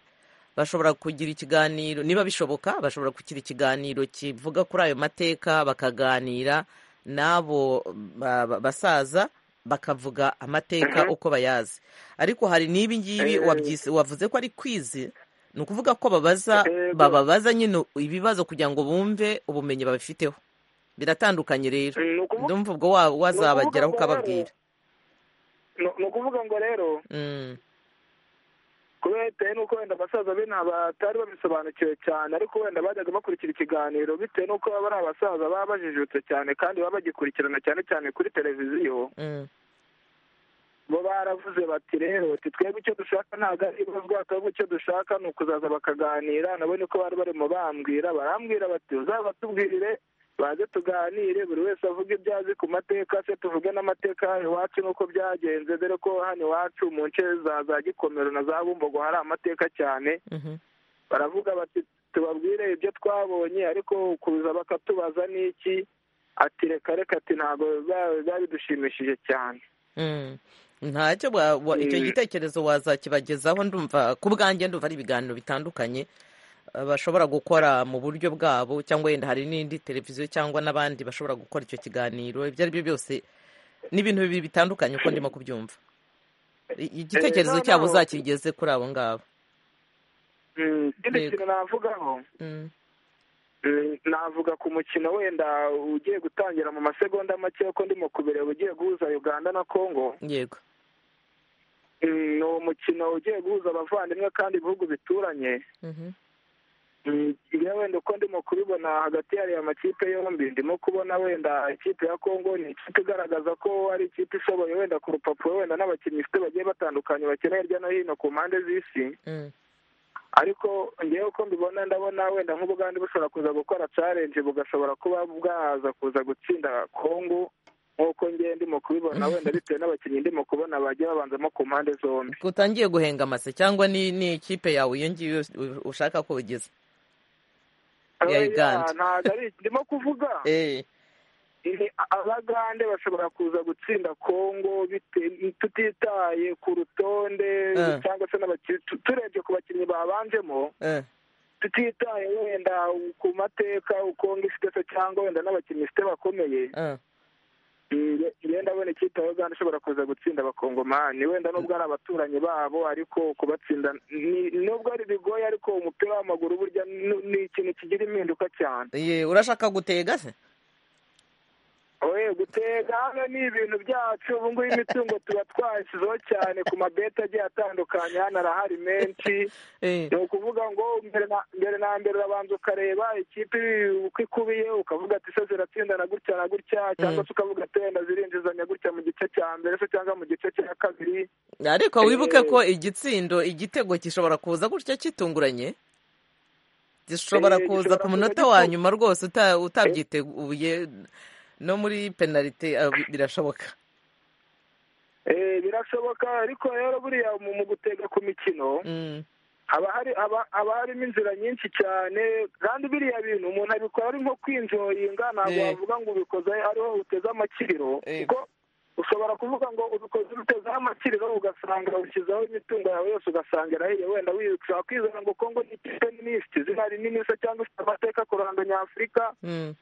bashobora kugira ikiganiro niba bishoboka bashobora kugira ikiganiro kivuga kuri ayo mateka bakaganira n'abo ba- ba- basaza bakavuga amateka uko bayazi ariko hari n'ibi ngibi Eh. wabyise- wavuze ko ari kwizi ni ukuvuga ko babaza Yego. bababaza nyine ibibazo kugira ngo bumve ubumenyi babifiteho biratandukanye rero Mm, ni ukuvuga- ndumva ubwo wa- ni ukuvuga wazabageraho ngo ukababwira rero- ni- ni ukuvuga ngo rero Mm, kubera bitewe n'uko wenda abasaza be nta batari babisobanukiwe cyane ariko wenda bajyaga bakurikira ikiganiro bitewe n'uko baba ari abasaza baba bajijutse cyane kandi baba bagikurikirana cyane cyane kuri televiziyo mm, bo baravuze bati rero ati twebwe icyo dushaka ntabwo ari ibazwa twebwe icyo dushaka ni ukuzaza bakaganira nabo niko bari barimo bambwira barambwira bati uzabatubwire baze tuganire buri wese avuge ibyo azi ku mateka se tuvuge n'amateka hano iwacu n'uko byagenze dore ko hano iwacu mu nce za za gikomero na za bumbogo hari amateka cyane mhm, baravuga bati tubabwire ibyo twabonye ariko kuza bakatubaza n'iki ati reka reka ati ntabwo biba- biba bidushimishije cyane mm. ntacyo wa- wa- icyo Mm. gitekerezo wazakibagezaho ndumva ku bwanjye ndumva ari ibiganiro bitandukanye bashobora gukora mu buryo bwabo cyangwa wenda hari n'indi televiziyo cyangwa n'abandi bashobora gukora icyo kiganiro ibyo ari byo byose ni ibintu bibiri bitandukanye uko ndimo kubyumva I- igitekerezo noneho- cyabo uzakigeze kuri abo ngabo Mm, ikindi Yego. kintu navugaho Mm, mm, navuga ku mukino wenda ugiye gutangira mu masegonda make uko ndimo kubireba ugiye guhuza uganda na congo yego Mm, ni umukino ugiye guhuza abavandimwe kandi ibihugu bituranye Mhm, Mm, njyewe wenda uko ndimo kubibona hagati y'ariya makipe yombi ndimo kubona wenda ikipe ya congo ni ikipe igaragaza ko ari ikipe ishoboye wenda ku rupapuro wenda n'abakinnyi ifite bagiye batandukanye bakina hirya no hino ku mpande z'isi mm, ariko ngewe uko mbibona ndabona wenda nk'ubugande bushobora kuza gukora challenge bugashobora kuba bwaza kuza gutsinda kongo nk'uko ngewe ndimo kubibona wenda bitewe n'abakinnyi ndimo kubona bagiye babanzamo ku mpande zombi utangiye guhenga amase cyangwa ni ni ikipe yawe iyo ngiyo u- ushaka ko ugeze iya Oya, uganda ntabwo ari ndimo kuvuga Eh, ni abagande bashobora kuza gutsinda kongo bite- tutitaye ku rutonde Eh. cyangwa se n'abakinnyi tu- turebye ku bakinnyi babanjemo eh, tutitaye wenda ku mateka ukongo ifite se cyangwa wenda n'abakinnyi ifite bakomeye eh. Nge- nge ndabona ikipe ya uganda ishobora kuza gutsinda abakongomani wenda nubwo ari abaturanyi babo ariko kubatsinda ni- nubwo ari bigoye ariko umupira w'amaguru burya ni- ni ikintu kigira impinduka cyane Ye, urashaka gutega se oye gutega hano ni ibintu byacu ubu ngubu imitungo tuba twashyizeho cyane ku mabeti agiye atandukanye hano arahari menshi Eh, ni ukuvuga ngo mbere na mbere na mbere urabanza ukareba ikipe uko ikubiye ukavuga ati se ziratsinda na gutya na gutya cyangwa Mm. se ukavuga ati wenda zirinjizanya gutya mu gice cya mbere se cyangwa mu gice cya kabiri ariko wibuke Eh. ko igitsindo igitego gishobora kuza gutya kitunguranye gishobora Eh, kuza gishobora ku kuza munota gitu- wa nyuma rwose uta- utabyiteguye no muri penalite ah, bi- birashoboka Eh, birashoboka ariko rero buriya mu mu gutega ku mikino Mm, haba hari haba haba harimo inzira nyinshi cyane kandi biriya bintu umuntu abikora ari nko kwinjoyinga ntabwo Eh. wavuga ngo ubikoze ariho uteze amakiriro Eh. kuko ushobora kuvuga ngo ubikoze utezaho amakiriro ugasanga ushyizeho imitungo yawe yose ugasanga irahiye wenda wishobora kwizana ngo kongo ni ikipe nini ifite izina rinini se cyangwa ifite amateka kuranga nyafurika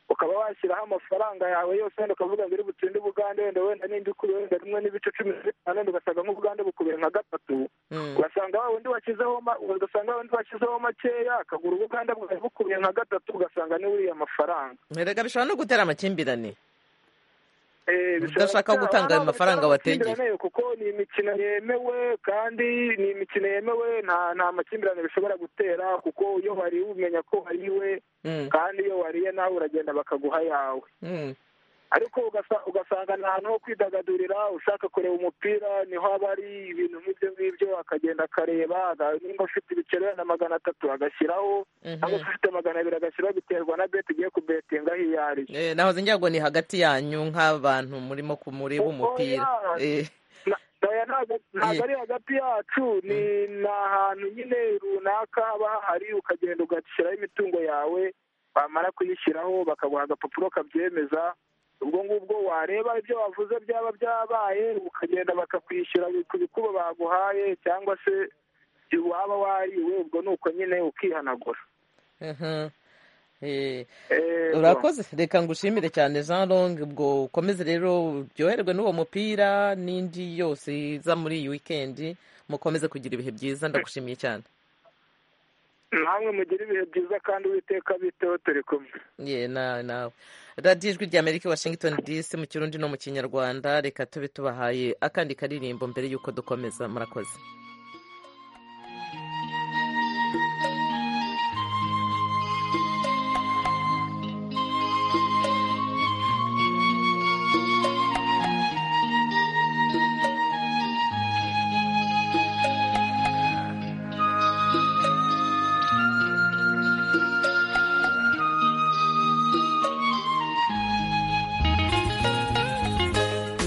ukaba washyiraho amafaranga yawe yose wenda ukavuga ngo iri butsinde ubugande wenda wenda n'indi ukuriye wenda rimwe n'ibice cumi na bitanu wenda ugasanga nk'ubugande bukubera nka gatatu ugasanga wa wundi washyizeho ma- ugasanga wa wundi washyizeho makeya akagura ubugande bwawe bukubye nka gatatu ugasanga ni uriya mafaranga erega bishobora no gutera amakimbirane Eh, bishobora Udashaka gutera- gutanga ayo hano mafaranga bitera wategeye. amakimbirane kuko ni imikino yemewe kandi ni imikino yemewe nta nta makimbirane bishobora gutera kuko iyo wariye umenya ko wariwe Mm. kandi iyo wariye nawe uragenda bakaguha yawe Mm. ariko ugasa- ugasanga ni ahantu ho kwidagadurira ushaka kureba umupira niho haba hari ibintu nk'ibyo ngibyo akagenda akareba aga- nimba ufite ibiceri wenda magana atatu agashyiraho cyangwa se ufite magana abiri agashyiraho biterwa na beti ugiye kubetinga aho iyo ari Eh, nahoze ngira ngo ni hagati yanyu nk'abantu murimo ku- mureba umupira Oya. Eh, oya ntabwo ntabwo ari hagati yacu ni ni ahantu nyine runaka haba hahari ukagenda ugashyiraho imitungo yawe bamara kuyishyiraho bakaguha agapapuro kabyemeza ubwo ngubwo wareba ibyo wavuze byaba byabaye ukagenda bakakwishyura ku bikuba baguhaye cyangwa se waba wariwe ubwo ni uko nyine ukihanagura mhm. Eh, Eh, urakoze reka ngushimire cyane jean long ubwo ukomeze rero uryoherwe n'uwo mupira n'indi yose iza muri iyi wikendi mukomeze kugira ibihe byiza ndagushimiye cyane namwe mugire ibihe byiza kandi uwiteka biteho turi kumwe ye na nawe radiyo ijwi rya amerika i washington dc mu kirundi no mu kinyarwanda reka tube tubahaye akandi karirimbo mbere y'uko dukomeza murakoze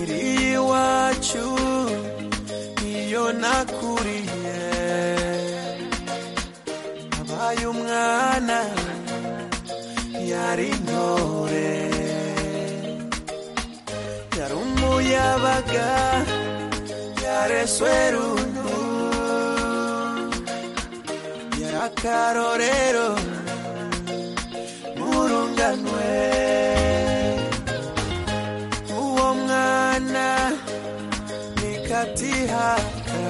iri iwacu iyo nakuriye abaye umwana yari intore yari umuyabaga yareswe rundu yari akarorero murunganwe uwo mwana nikatihaka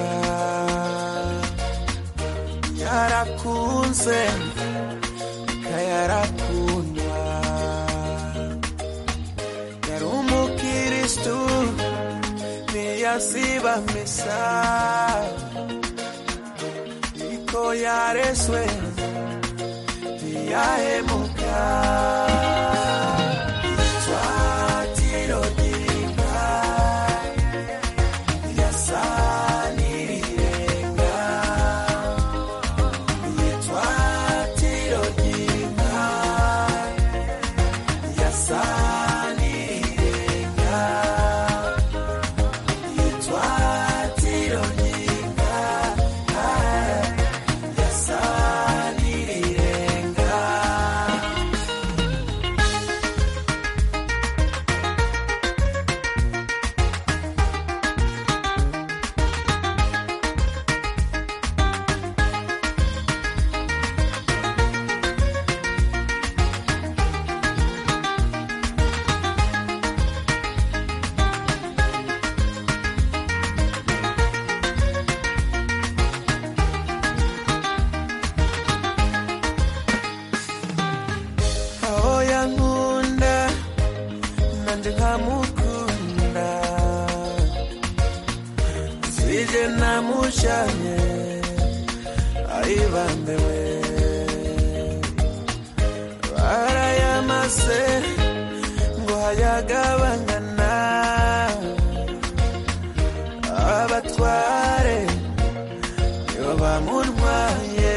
yarakunze kayarakunwa yari umukiristu niyasiba misa iko yareswe ntiyahemuka Yeah. aho yankunda nanjye nkamukunda sije namushanye ayibambiwe barayamase ngo hayagabangana abatware nibo bamurwaye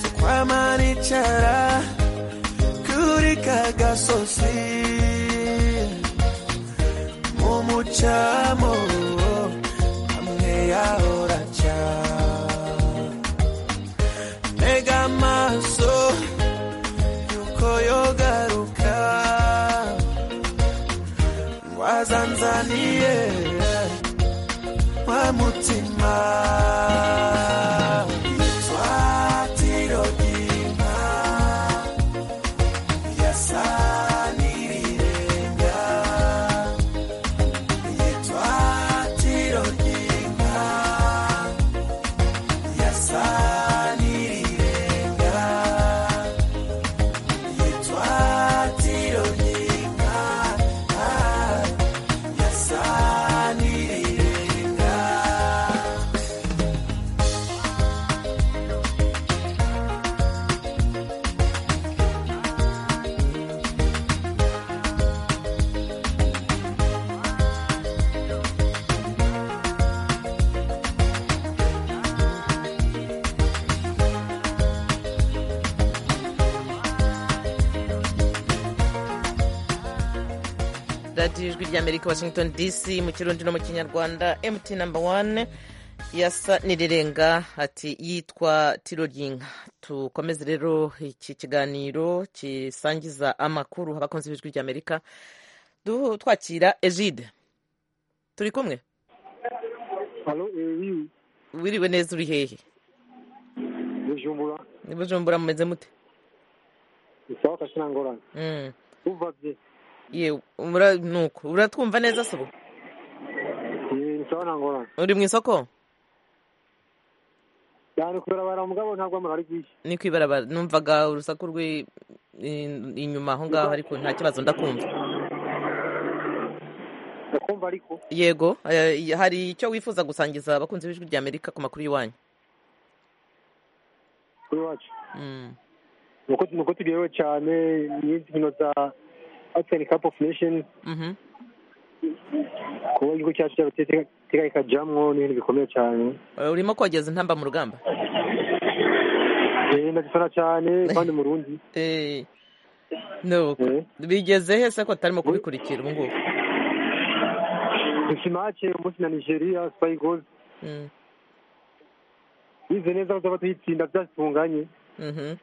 twamanicara kuri kagasozi mu mucamo hamwe yahoraca ntega amaso yuko yogaruka tanzaniya wa mutima twatirodima yasanirirenga yitwatirodima yasanirirenga yitwatirodima yasanirirenga radiyo ijwi ry'amerika washington dc mu kirundi no mu kinyarwanda mt namba wani yasa nirirenga ati yitwa tiroginka tukomeze rero iki kiganiro kisangiza amakuru abakunzi b'ijwi ry'amerika du- twakira egide turi kumwe Alo, ewi, wiriwe neza uri hehe bujumbura ni bujumbura mumeze mute isawa kashina ngorane Mm. uva bye yewe umura- nuko uratwumva neza se ubu isawa na ngorane uri mu isoko cyane kubera bara mugabo ntabwo amara ari bwishye ni ku ibarabara numvaga urusaku rw'i i- inyuma aho ngaho ariko nta kibazo ndakumva ndakumva ariko yego eh, hari icyo wifuza gusangiza abakunzi b'ijwi rya amerika ku makuru y'iwanyu kuri wacu Mm. nuko nuko tugerewe cyane n'inkino za African Cup of Nations Mhm. kuba igihugu cyacu cyabateganya ikajyamwo ni ibintu bikomeye cyane Eh, urimo kogeza intamba mu rugamba Eh, ndagifana cyane kandi mu rundi Eh, nuko bigeze he se ko tutarimo kubikurikira ubu ngubu dufite make umunsi na nigeria spayi gozi Mm. bize neza bazaba tuyitsinda byatunganye Mhm.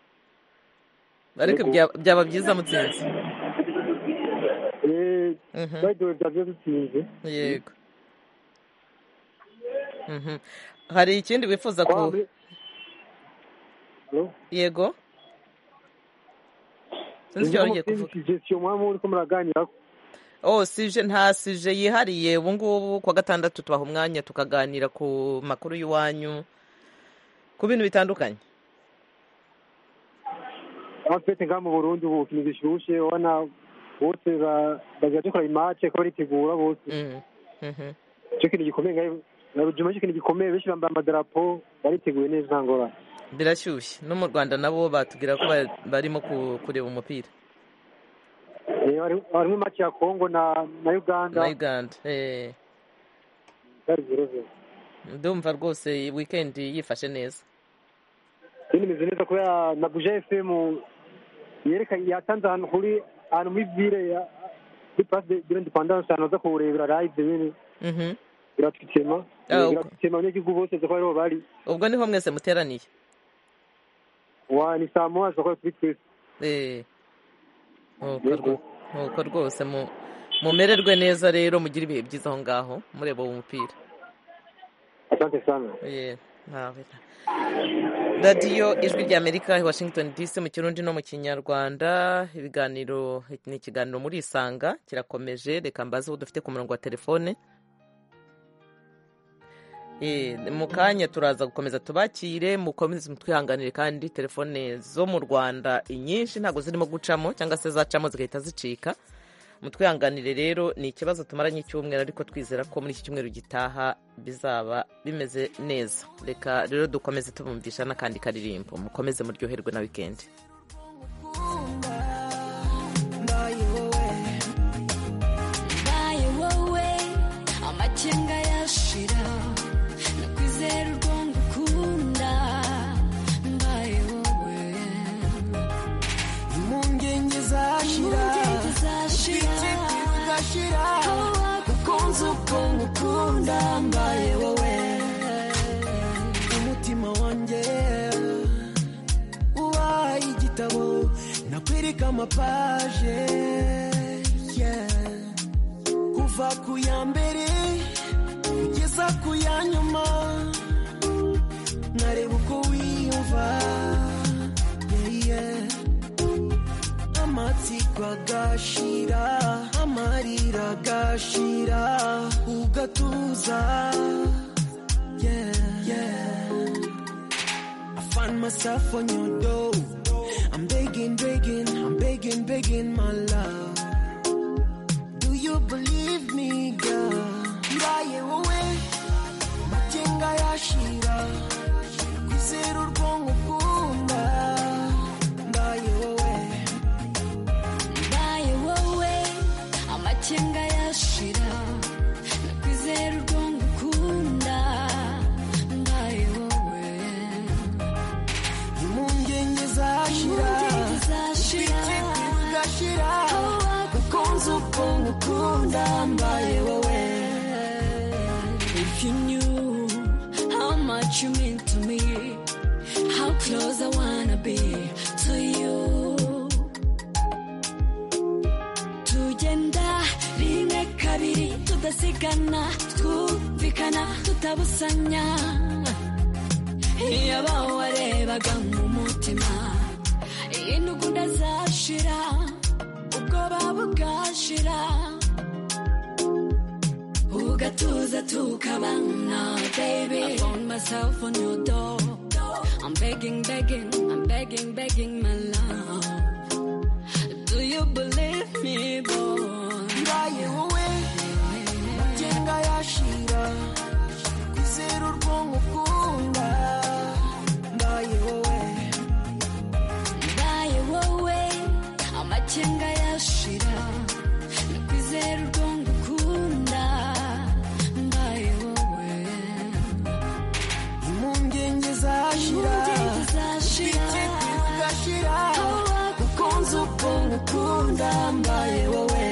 ariko Yego. bya- byaba byiza mutsinze Eh, Mhm. bayidowe byagiye dutsinze yego Mhm. hari ikindi wifuza Kwa ku muri- Alo? yego sinzi icyo Ngira wari ugiye ngo mufite kuvuga suggestion mwaba muriko muraganira oh sije nta sije yihariye ubu ngubu kuwa gatandatu tubaha umwanya tukaganira ku makuru y'iwanyu ku bintu bitandukanye afete ngaha mu burundi ubu ikintu gishushe ubona bose ba- bagira dukora imace ko baritegura bose Mhm. ico kintu gikomeye ngahe narujuma ico kintu gikomeye benshi bambaye amadarapo bariteguye neza nta ngorane birashyushye no mu rwanda nabo batubwira ko ba- barimo ku- kureba umupira Eh, hari- harimwo imace ya kongo na na uganda na uganda Eh, byari zero-zero. ndumva rwose wikendi yifashe neza Kandi imeze neza kubera na buja fm yerekanye yatanze ahantu kuri ahantu muri vile ya kuri place de de l'independance ahantu baza kuwurebera live nyene Mhm. biratwitema Ah, Eh, ubwo- biratwitema abanyagihugu bose ko ariho bari ubwo niho mwese muteraniye wa ni saa moya zikora kuri twese Eh, nuko rwo- nuko rwose mu- mumererwe neza rero mugire ibihe byiza aho ngaho mureba uwo mupira asante sana Eh, ntawe. radiyo ijwi rya amerika i washington dc mu kirundi no mu kinyarwanda ibiganiro ni ikiganiro muri isanga kirakomeje reka mbaze uwo dufite ku murongo wa telefone Eh, mu kanya turaza gukomeza tubakire mukomeze mutwihanganire kandi telefone zo mu rwanda inyinshi ntabwo zirimo gucamo cyangwa se zacamo zigahita zicika mutwihanganire rero ni ikibazo tumaranye icyumweru ariko twizera ko muri iki cyumweru gitaha bizaba bimeze neza reka rero dukomeze tubumvisha n'akandi karirimbo mukomeze muryoherwe na wikendi Mbaye wowe, mbaye wowe, amakenga yashira nakwizera urwo ngukunda mbaye wowe impungenge zashira Impungenge zashira. igiti kigashira Wowe ukunze uko ngukunda mbaye wowe umutima wanjye ubaye igitabo nakwereka amapaje yeah. kuva ku ya mbere kugeza ku ya nyuma nkareba uko wiyumva yeah, yeah. amatsiko agashira amarira agashira ugatuza yeah, yeah. I find myself on your door I'm begging, begging, I'm begging, begging my love do you believe me, girl? Iraye wowe matenga yashira kwizera urwonko ukunda ndaye wowe mbaye wowe amakenga yashira nakwizera urwongo ukunda mbaye wowe impungenge zashira ibiti bigashira ukunze ukuntu ukunda mbaye wowe If you knew how much you mean to me How close I wanna be to you tugenda rimwe kabiri tudasigana twumvikana tutabusanya iyo bawarebaga mu mutima iyi ntugunda zashira ubwoba bugashira ugatuza tukabana baby I found myself on your door I'm begging begging I'm begging begging my love Do you believe me boy Ndaye wowe magenga yashira kwizera urwonko ukunda ndaye wowe mbaye wowe amakenga yashira nakwizera urwongo ukunda mbaye wowe impungenge zashira ibiti bigashira ukunze ukuntu ukunda mbaye wowe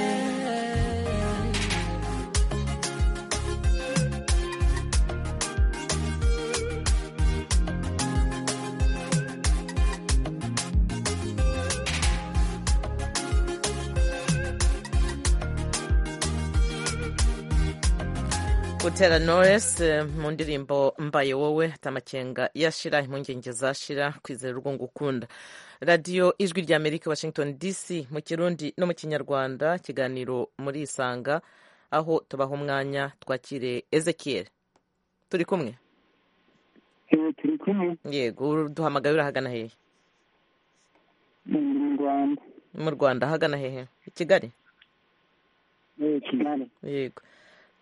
Butera Knowless eh, mu ndirimbo mbaye wowe tamakenga yashira impungenge zashira kwizera urwo ngukunda radiyo ijwi rya amerika washington dc mu kirundi no mu kinyarwanda kiganiro muri isanga aho tubaha umwanya twakire ezekiel turi kumwe turi kumwe yego uduhamagaye urahagana hehe mu rwanda mu rwanda ahagana hehe i kigali eh, kigali yego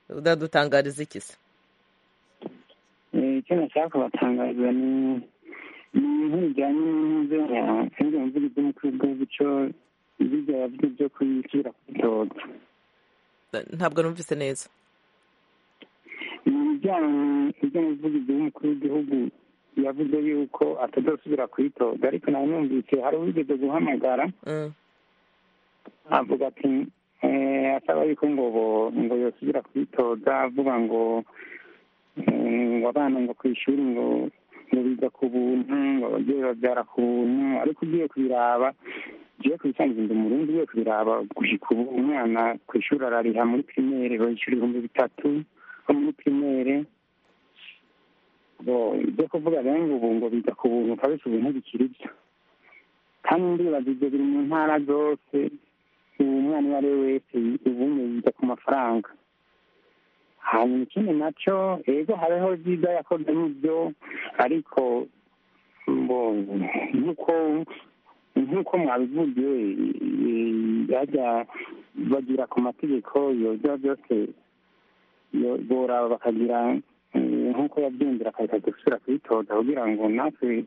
udadutangariza iki se Eh, icyo nashaka kubatangariza ni ni ibintu bijyanye n'inzu ya kandi mvuga iby'umukuru bw'icyo ibijya yavuze byo kwishyira ku bitoki ntabwo numvise neza ni ibijyanye ibyo mvuga iby'umukuru w'igihugu yavuze yuko atazasubira kwitoga ariko nawe numvise hari uwigeze guhamagara Mm. avuga ati eh, asaba yuko ngo bo- ngo yosubira kwitoza avuga ngo eh, ngo abana ngo ku ishuri ngo ngo biga ku buntu ngo ababyeyi babyara ku buntu ariko ugiye kubiraba ugiye kubisangiza ndi murundi ugiye kubiraba gushyika ubu umwana ku ishuri arariha muri pirimere bayishyura ibihumbi bitatu nko muri pirimere ngo ibyo kuvuga rero ngo ubu ngo biga ku buntu kabisa ubu ntibikiri byo kandi ndibaza ibyo biri mu ntara zose uwo mwana uwo ari we wese ubundi yiga ku mafaranga hanyuma ikindi nacyo yego hariho byiza yakoze n'ibyo ariko ngo nk'uko nk'uko mwabivuze eh, yajya bagira ku mategeko yojya byose yo- boraba bakagira eh, nk'uko yabyumvira akareka gusubira kwitoza kugira ngo natwe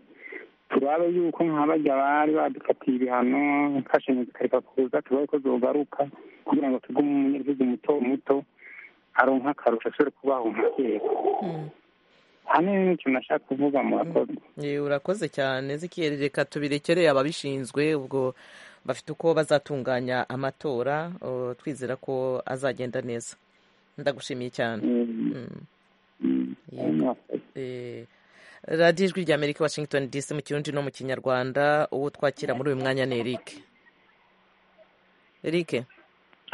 turabe yuko nk'abarya bari badukatiye ibihano imfashanyo zikareka kuza tubaye ko zogaruka kugira ngo tugume umunyagihugu muto muto aronka akarusho ashobore kubaho nka kera hamwe n'ikintu nashaka kuvuga murakoze Ye, urakoze cyane zikiyeri reka tubirekereye ababishinzwe ubwo bafite uko bazatunganya amatora uh, twizera ko azagenda neza ndagushimiye cyane Mm. Yego. Eh, radiyo ijwi rya amerika washington dc mu kirundi no mu kinyarwanda uwo twakira muri uyu mwanya ni eric eric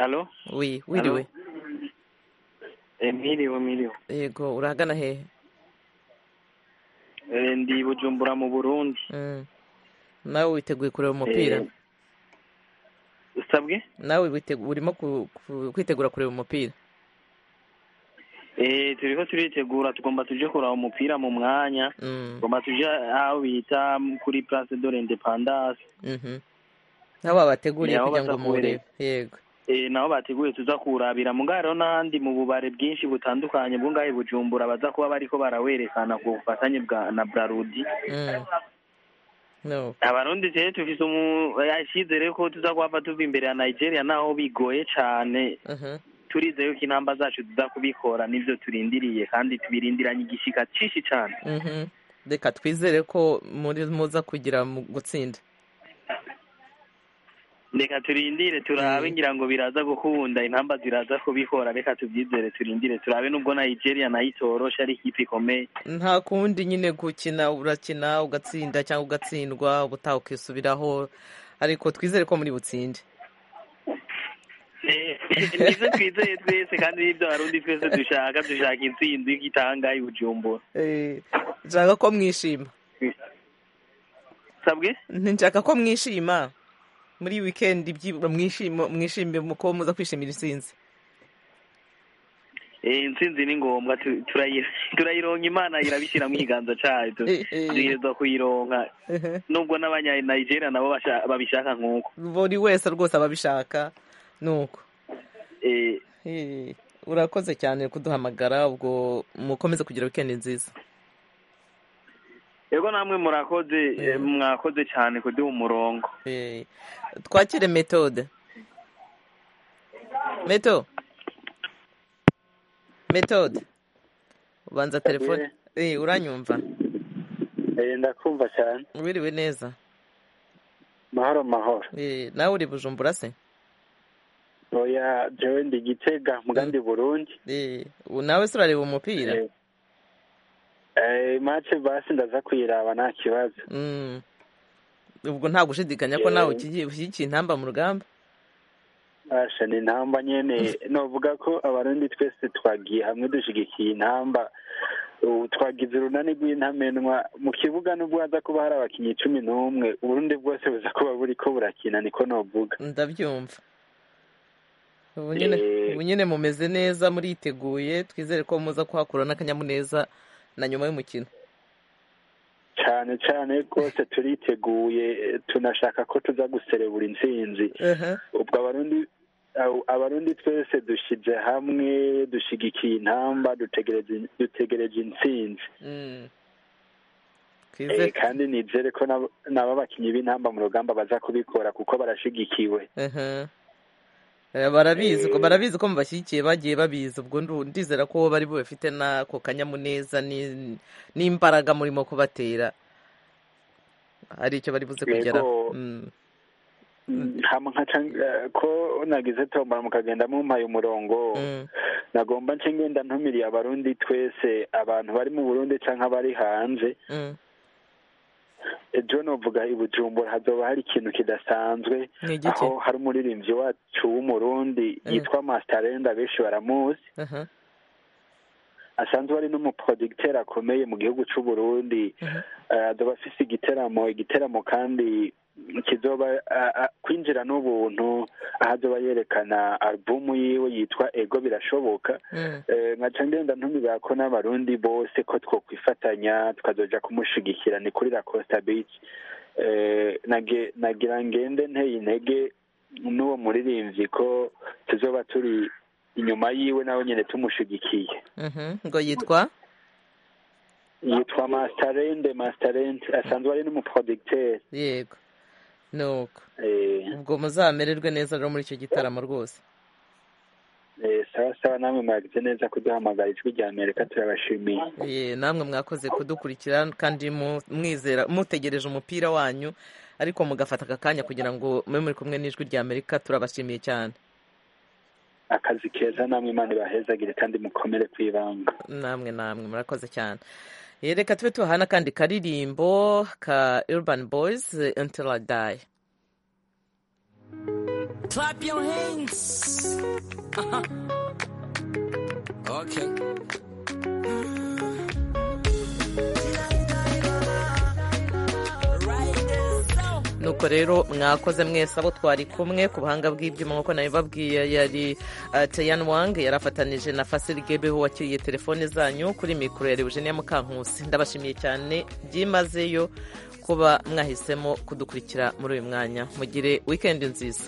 Allô wi wiriwe Emilio Emilio yego urahagana hehe Eh, ndi bujumbura mu burundi Mm. nawe witeguye kureba umupira usabwe nawe witegu- urimo ku- ku- kwitegura kureba umupira Eh, turiko turitegura tugomba tuje kuraba umupira mu mwanya Mm. tugomba tuje aho bita kuri place de l'independance Mhm. nawe wabateguriye Ni aho kugira ngo bazakureba. muwurebe yego Eh, naho bateguye tuza kuwurabira mu ngaro n'ahandi mu bubare bwinshi butandukanye bwo ngahe bujumbura baza kuba bariko barawerekana ku bufatanye bwa na brarudi Mm. no abarundi rero dufise umu- icyizere ko tuza kuhava tuva imbere ya nigeria naho bigoye cane Mhm. turizeye ko intamba zacu tuza kubikora n'ivyo turindiriye kandi tubirindiranye igishika cinshi cane Mhm. reka twizere ko muri muza kugira mu gutsinda reka turindire turabe ngira ngo biraza gukunda intamba ziraza kubikora reka tubyizere turindire turabe nubwo nigeria nayo itoroshe ari ikipe ikomeye nta kundi nyine gukina urakina ugatsinda cyangwa ugatsindwa ubutaha ukisubiraho ariko twizere ko muri butsinde nivyo twizeye twese kandi nivyo abarundi twese dushaka dushaka intsinzi y'igitanga y'ubujumbura Eh, nshaka ko mwishima sabwe nshaka ko mwishima muri wikendi byibura mwishimo mwishimire mu ko muza kwishimira intsinzi Eh, intsinzi ni ngombwa tu- turayi- turayironka imana irabishyira mu kiganza cayo tu- dutegerezwa kuyironka nubwo n'abanyanigeria nabo basha- babishaka nk'uko buri wese rwose aba abishaka ni uko Eh, Eh, urakoze cyane kuduhamagara ubwo mukomeze kugira wikendi nziza yego namwe murakoze eh, mwakoze cyane kuduha umurongo Eh, twakire metode meto metode ubanza telefone Eh, uranyumva ndakumva cyane wiriwe neza mahoro mahoro Eh, nawe uri bujumbura se oya jewe ndi gitega mugandi burundi Eh, u- nawe se urareba umupira Eh, mace basi ndaza kuyiraba nta kibazo Mm. ubwo nta gushidikanya ko nawe Yewe. ukigiye ushyigikiye intamba mu rugamba basha ni intamba nyene novuga ko abarundi twese twagiye hamwe dushigikiye intamba Ubu twagize urunani rw'intamenwa mu kibuga nubwo haza kuba hari abakinyi cumi n'umwe uburundi bwose buza kuba buriko burakina niko novuga ndabyumva ubu nyine ubu nyine mumeze neza muriteguye twizere ko muza kuhakura n'akanyamuneza na nyuma y'umukino cyane cyane rwose turiteguye tunashaka ko tuza guserebura intsinzi ubwo abarundi abo- abarundi twese dushyize hamwe dushigikiye intamba dutegereje dutegereje intsinzi Mm. Eh, kandi nizere ko nabo- nabo abakinnyi b'intamba mu rugamba baza kubikora kuko barashigikiwe Aha. Eh, barabizi ko Eh. barabizi ko mubashyigikiye bagiye babizi ubwo ndu- ndizera ko bari bubafite n'ako kanyamuneza ni- n'imbaraga murimo kubatera hari icyo bari buze kugeraho Yego. Mm. hama nkaca eh, ko nagize tombora mukagenda mumpaye umurongo nagomba nce ngenda ntumiriye abarundi twese abantu bari mu burundi canke abari hanze Mm. ejo novuga i bujumbura hazoba hari ikintu kidasanzwe Ni igiki? aho hari umuririmbyi wacu w'umurundi yitwa mastarenda benshi baramuzi Aha. asanzwe ari n'umuproducteur akomeye mu gihugu c'u Burundi Eh, azoba afise igiteramo igiteramo kandi kizoba ah, ah, kwinjira n'ubuntu aho azoba yerekana alubumu yiwe yitwa ego birashoboka Mm. Eh, nkaca ngenda ntumira ko n'abarundi bose ko twokwifatanya tukazoja kumushigikira ni kuri la Costa Beach Eh, nage- nagira ngende nteye intege n'uwo muririmvyi ko tuzoba turi inyuma yiwe nawe nyene tumushigikiye Mhm. ngo yitwa yitwa mastarende mastarende asanzwe ari n'umuproducteur yego nuko Eh, ubwo muzamererwe neza rero muri icyo gitaramo rwose eh, sawa sawa namwe mwagize neza kuduhamagara ijwi rya amerika turabashimiye Eh, namwe mwakoze kudukurikira kandi mu- mwizera mutegereje umupira wanyu ariko mugafata aka kanya kugira ngo mube muri kumwe n'ijwi rya amerika turabashimiye cyane akazi keza namwe imana ibahezagire kandi mukomere kwibanga namwe namwe murakoze cyane Eh, reka tube tubahana kandi karirimbo ka urban boys eh, until i die Clap your hands. Uh-huh. Okay. nuko rero mwakoze mwese abo twari kumwe ku buhanga bw'ibyuma nk'uko nawe babwiye yari uh, Tayan Wang yarafatanije na Fasil Gebeho wakiriye telefone zanyu kuri mikoro yari Eugenia Mukankusi ndabashimiye cyane byimazeyo kuba mwahisemo kudukurikira muri uyu mwanya mugire weekend nziza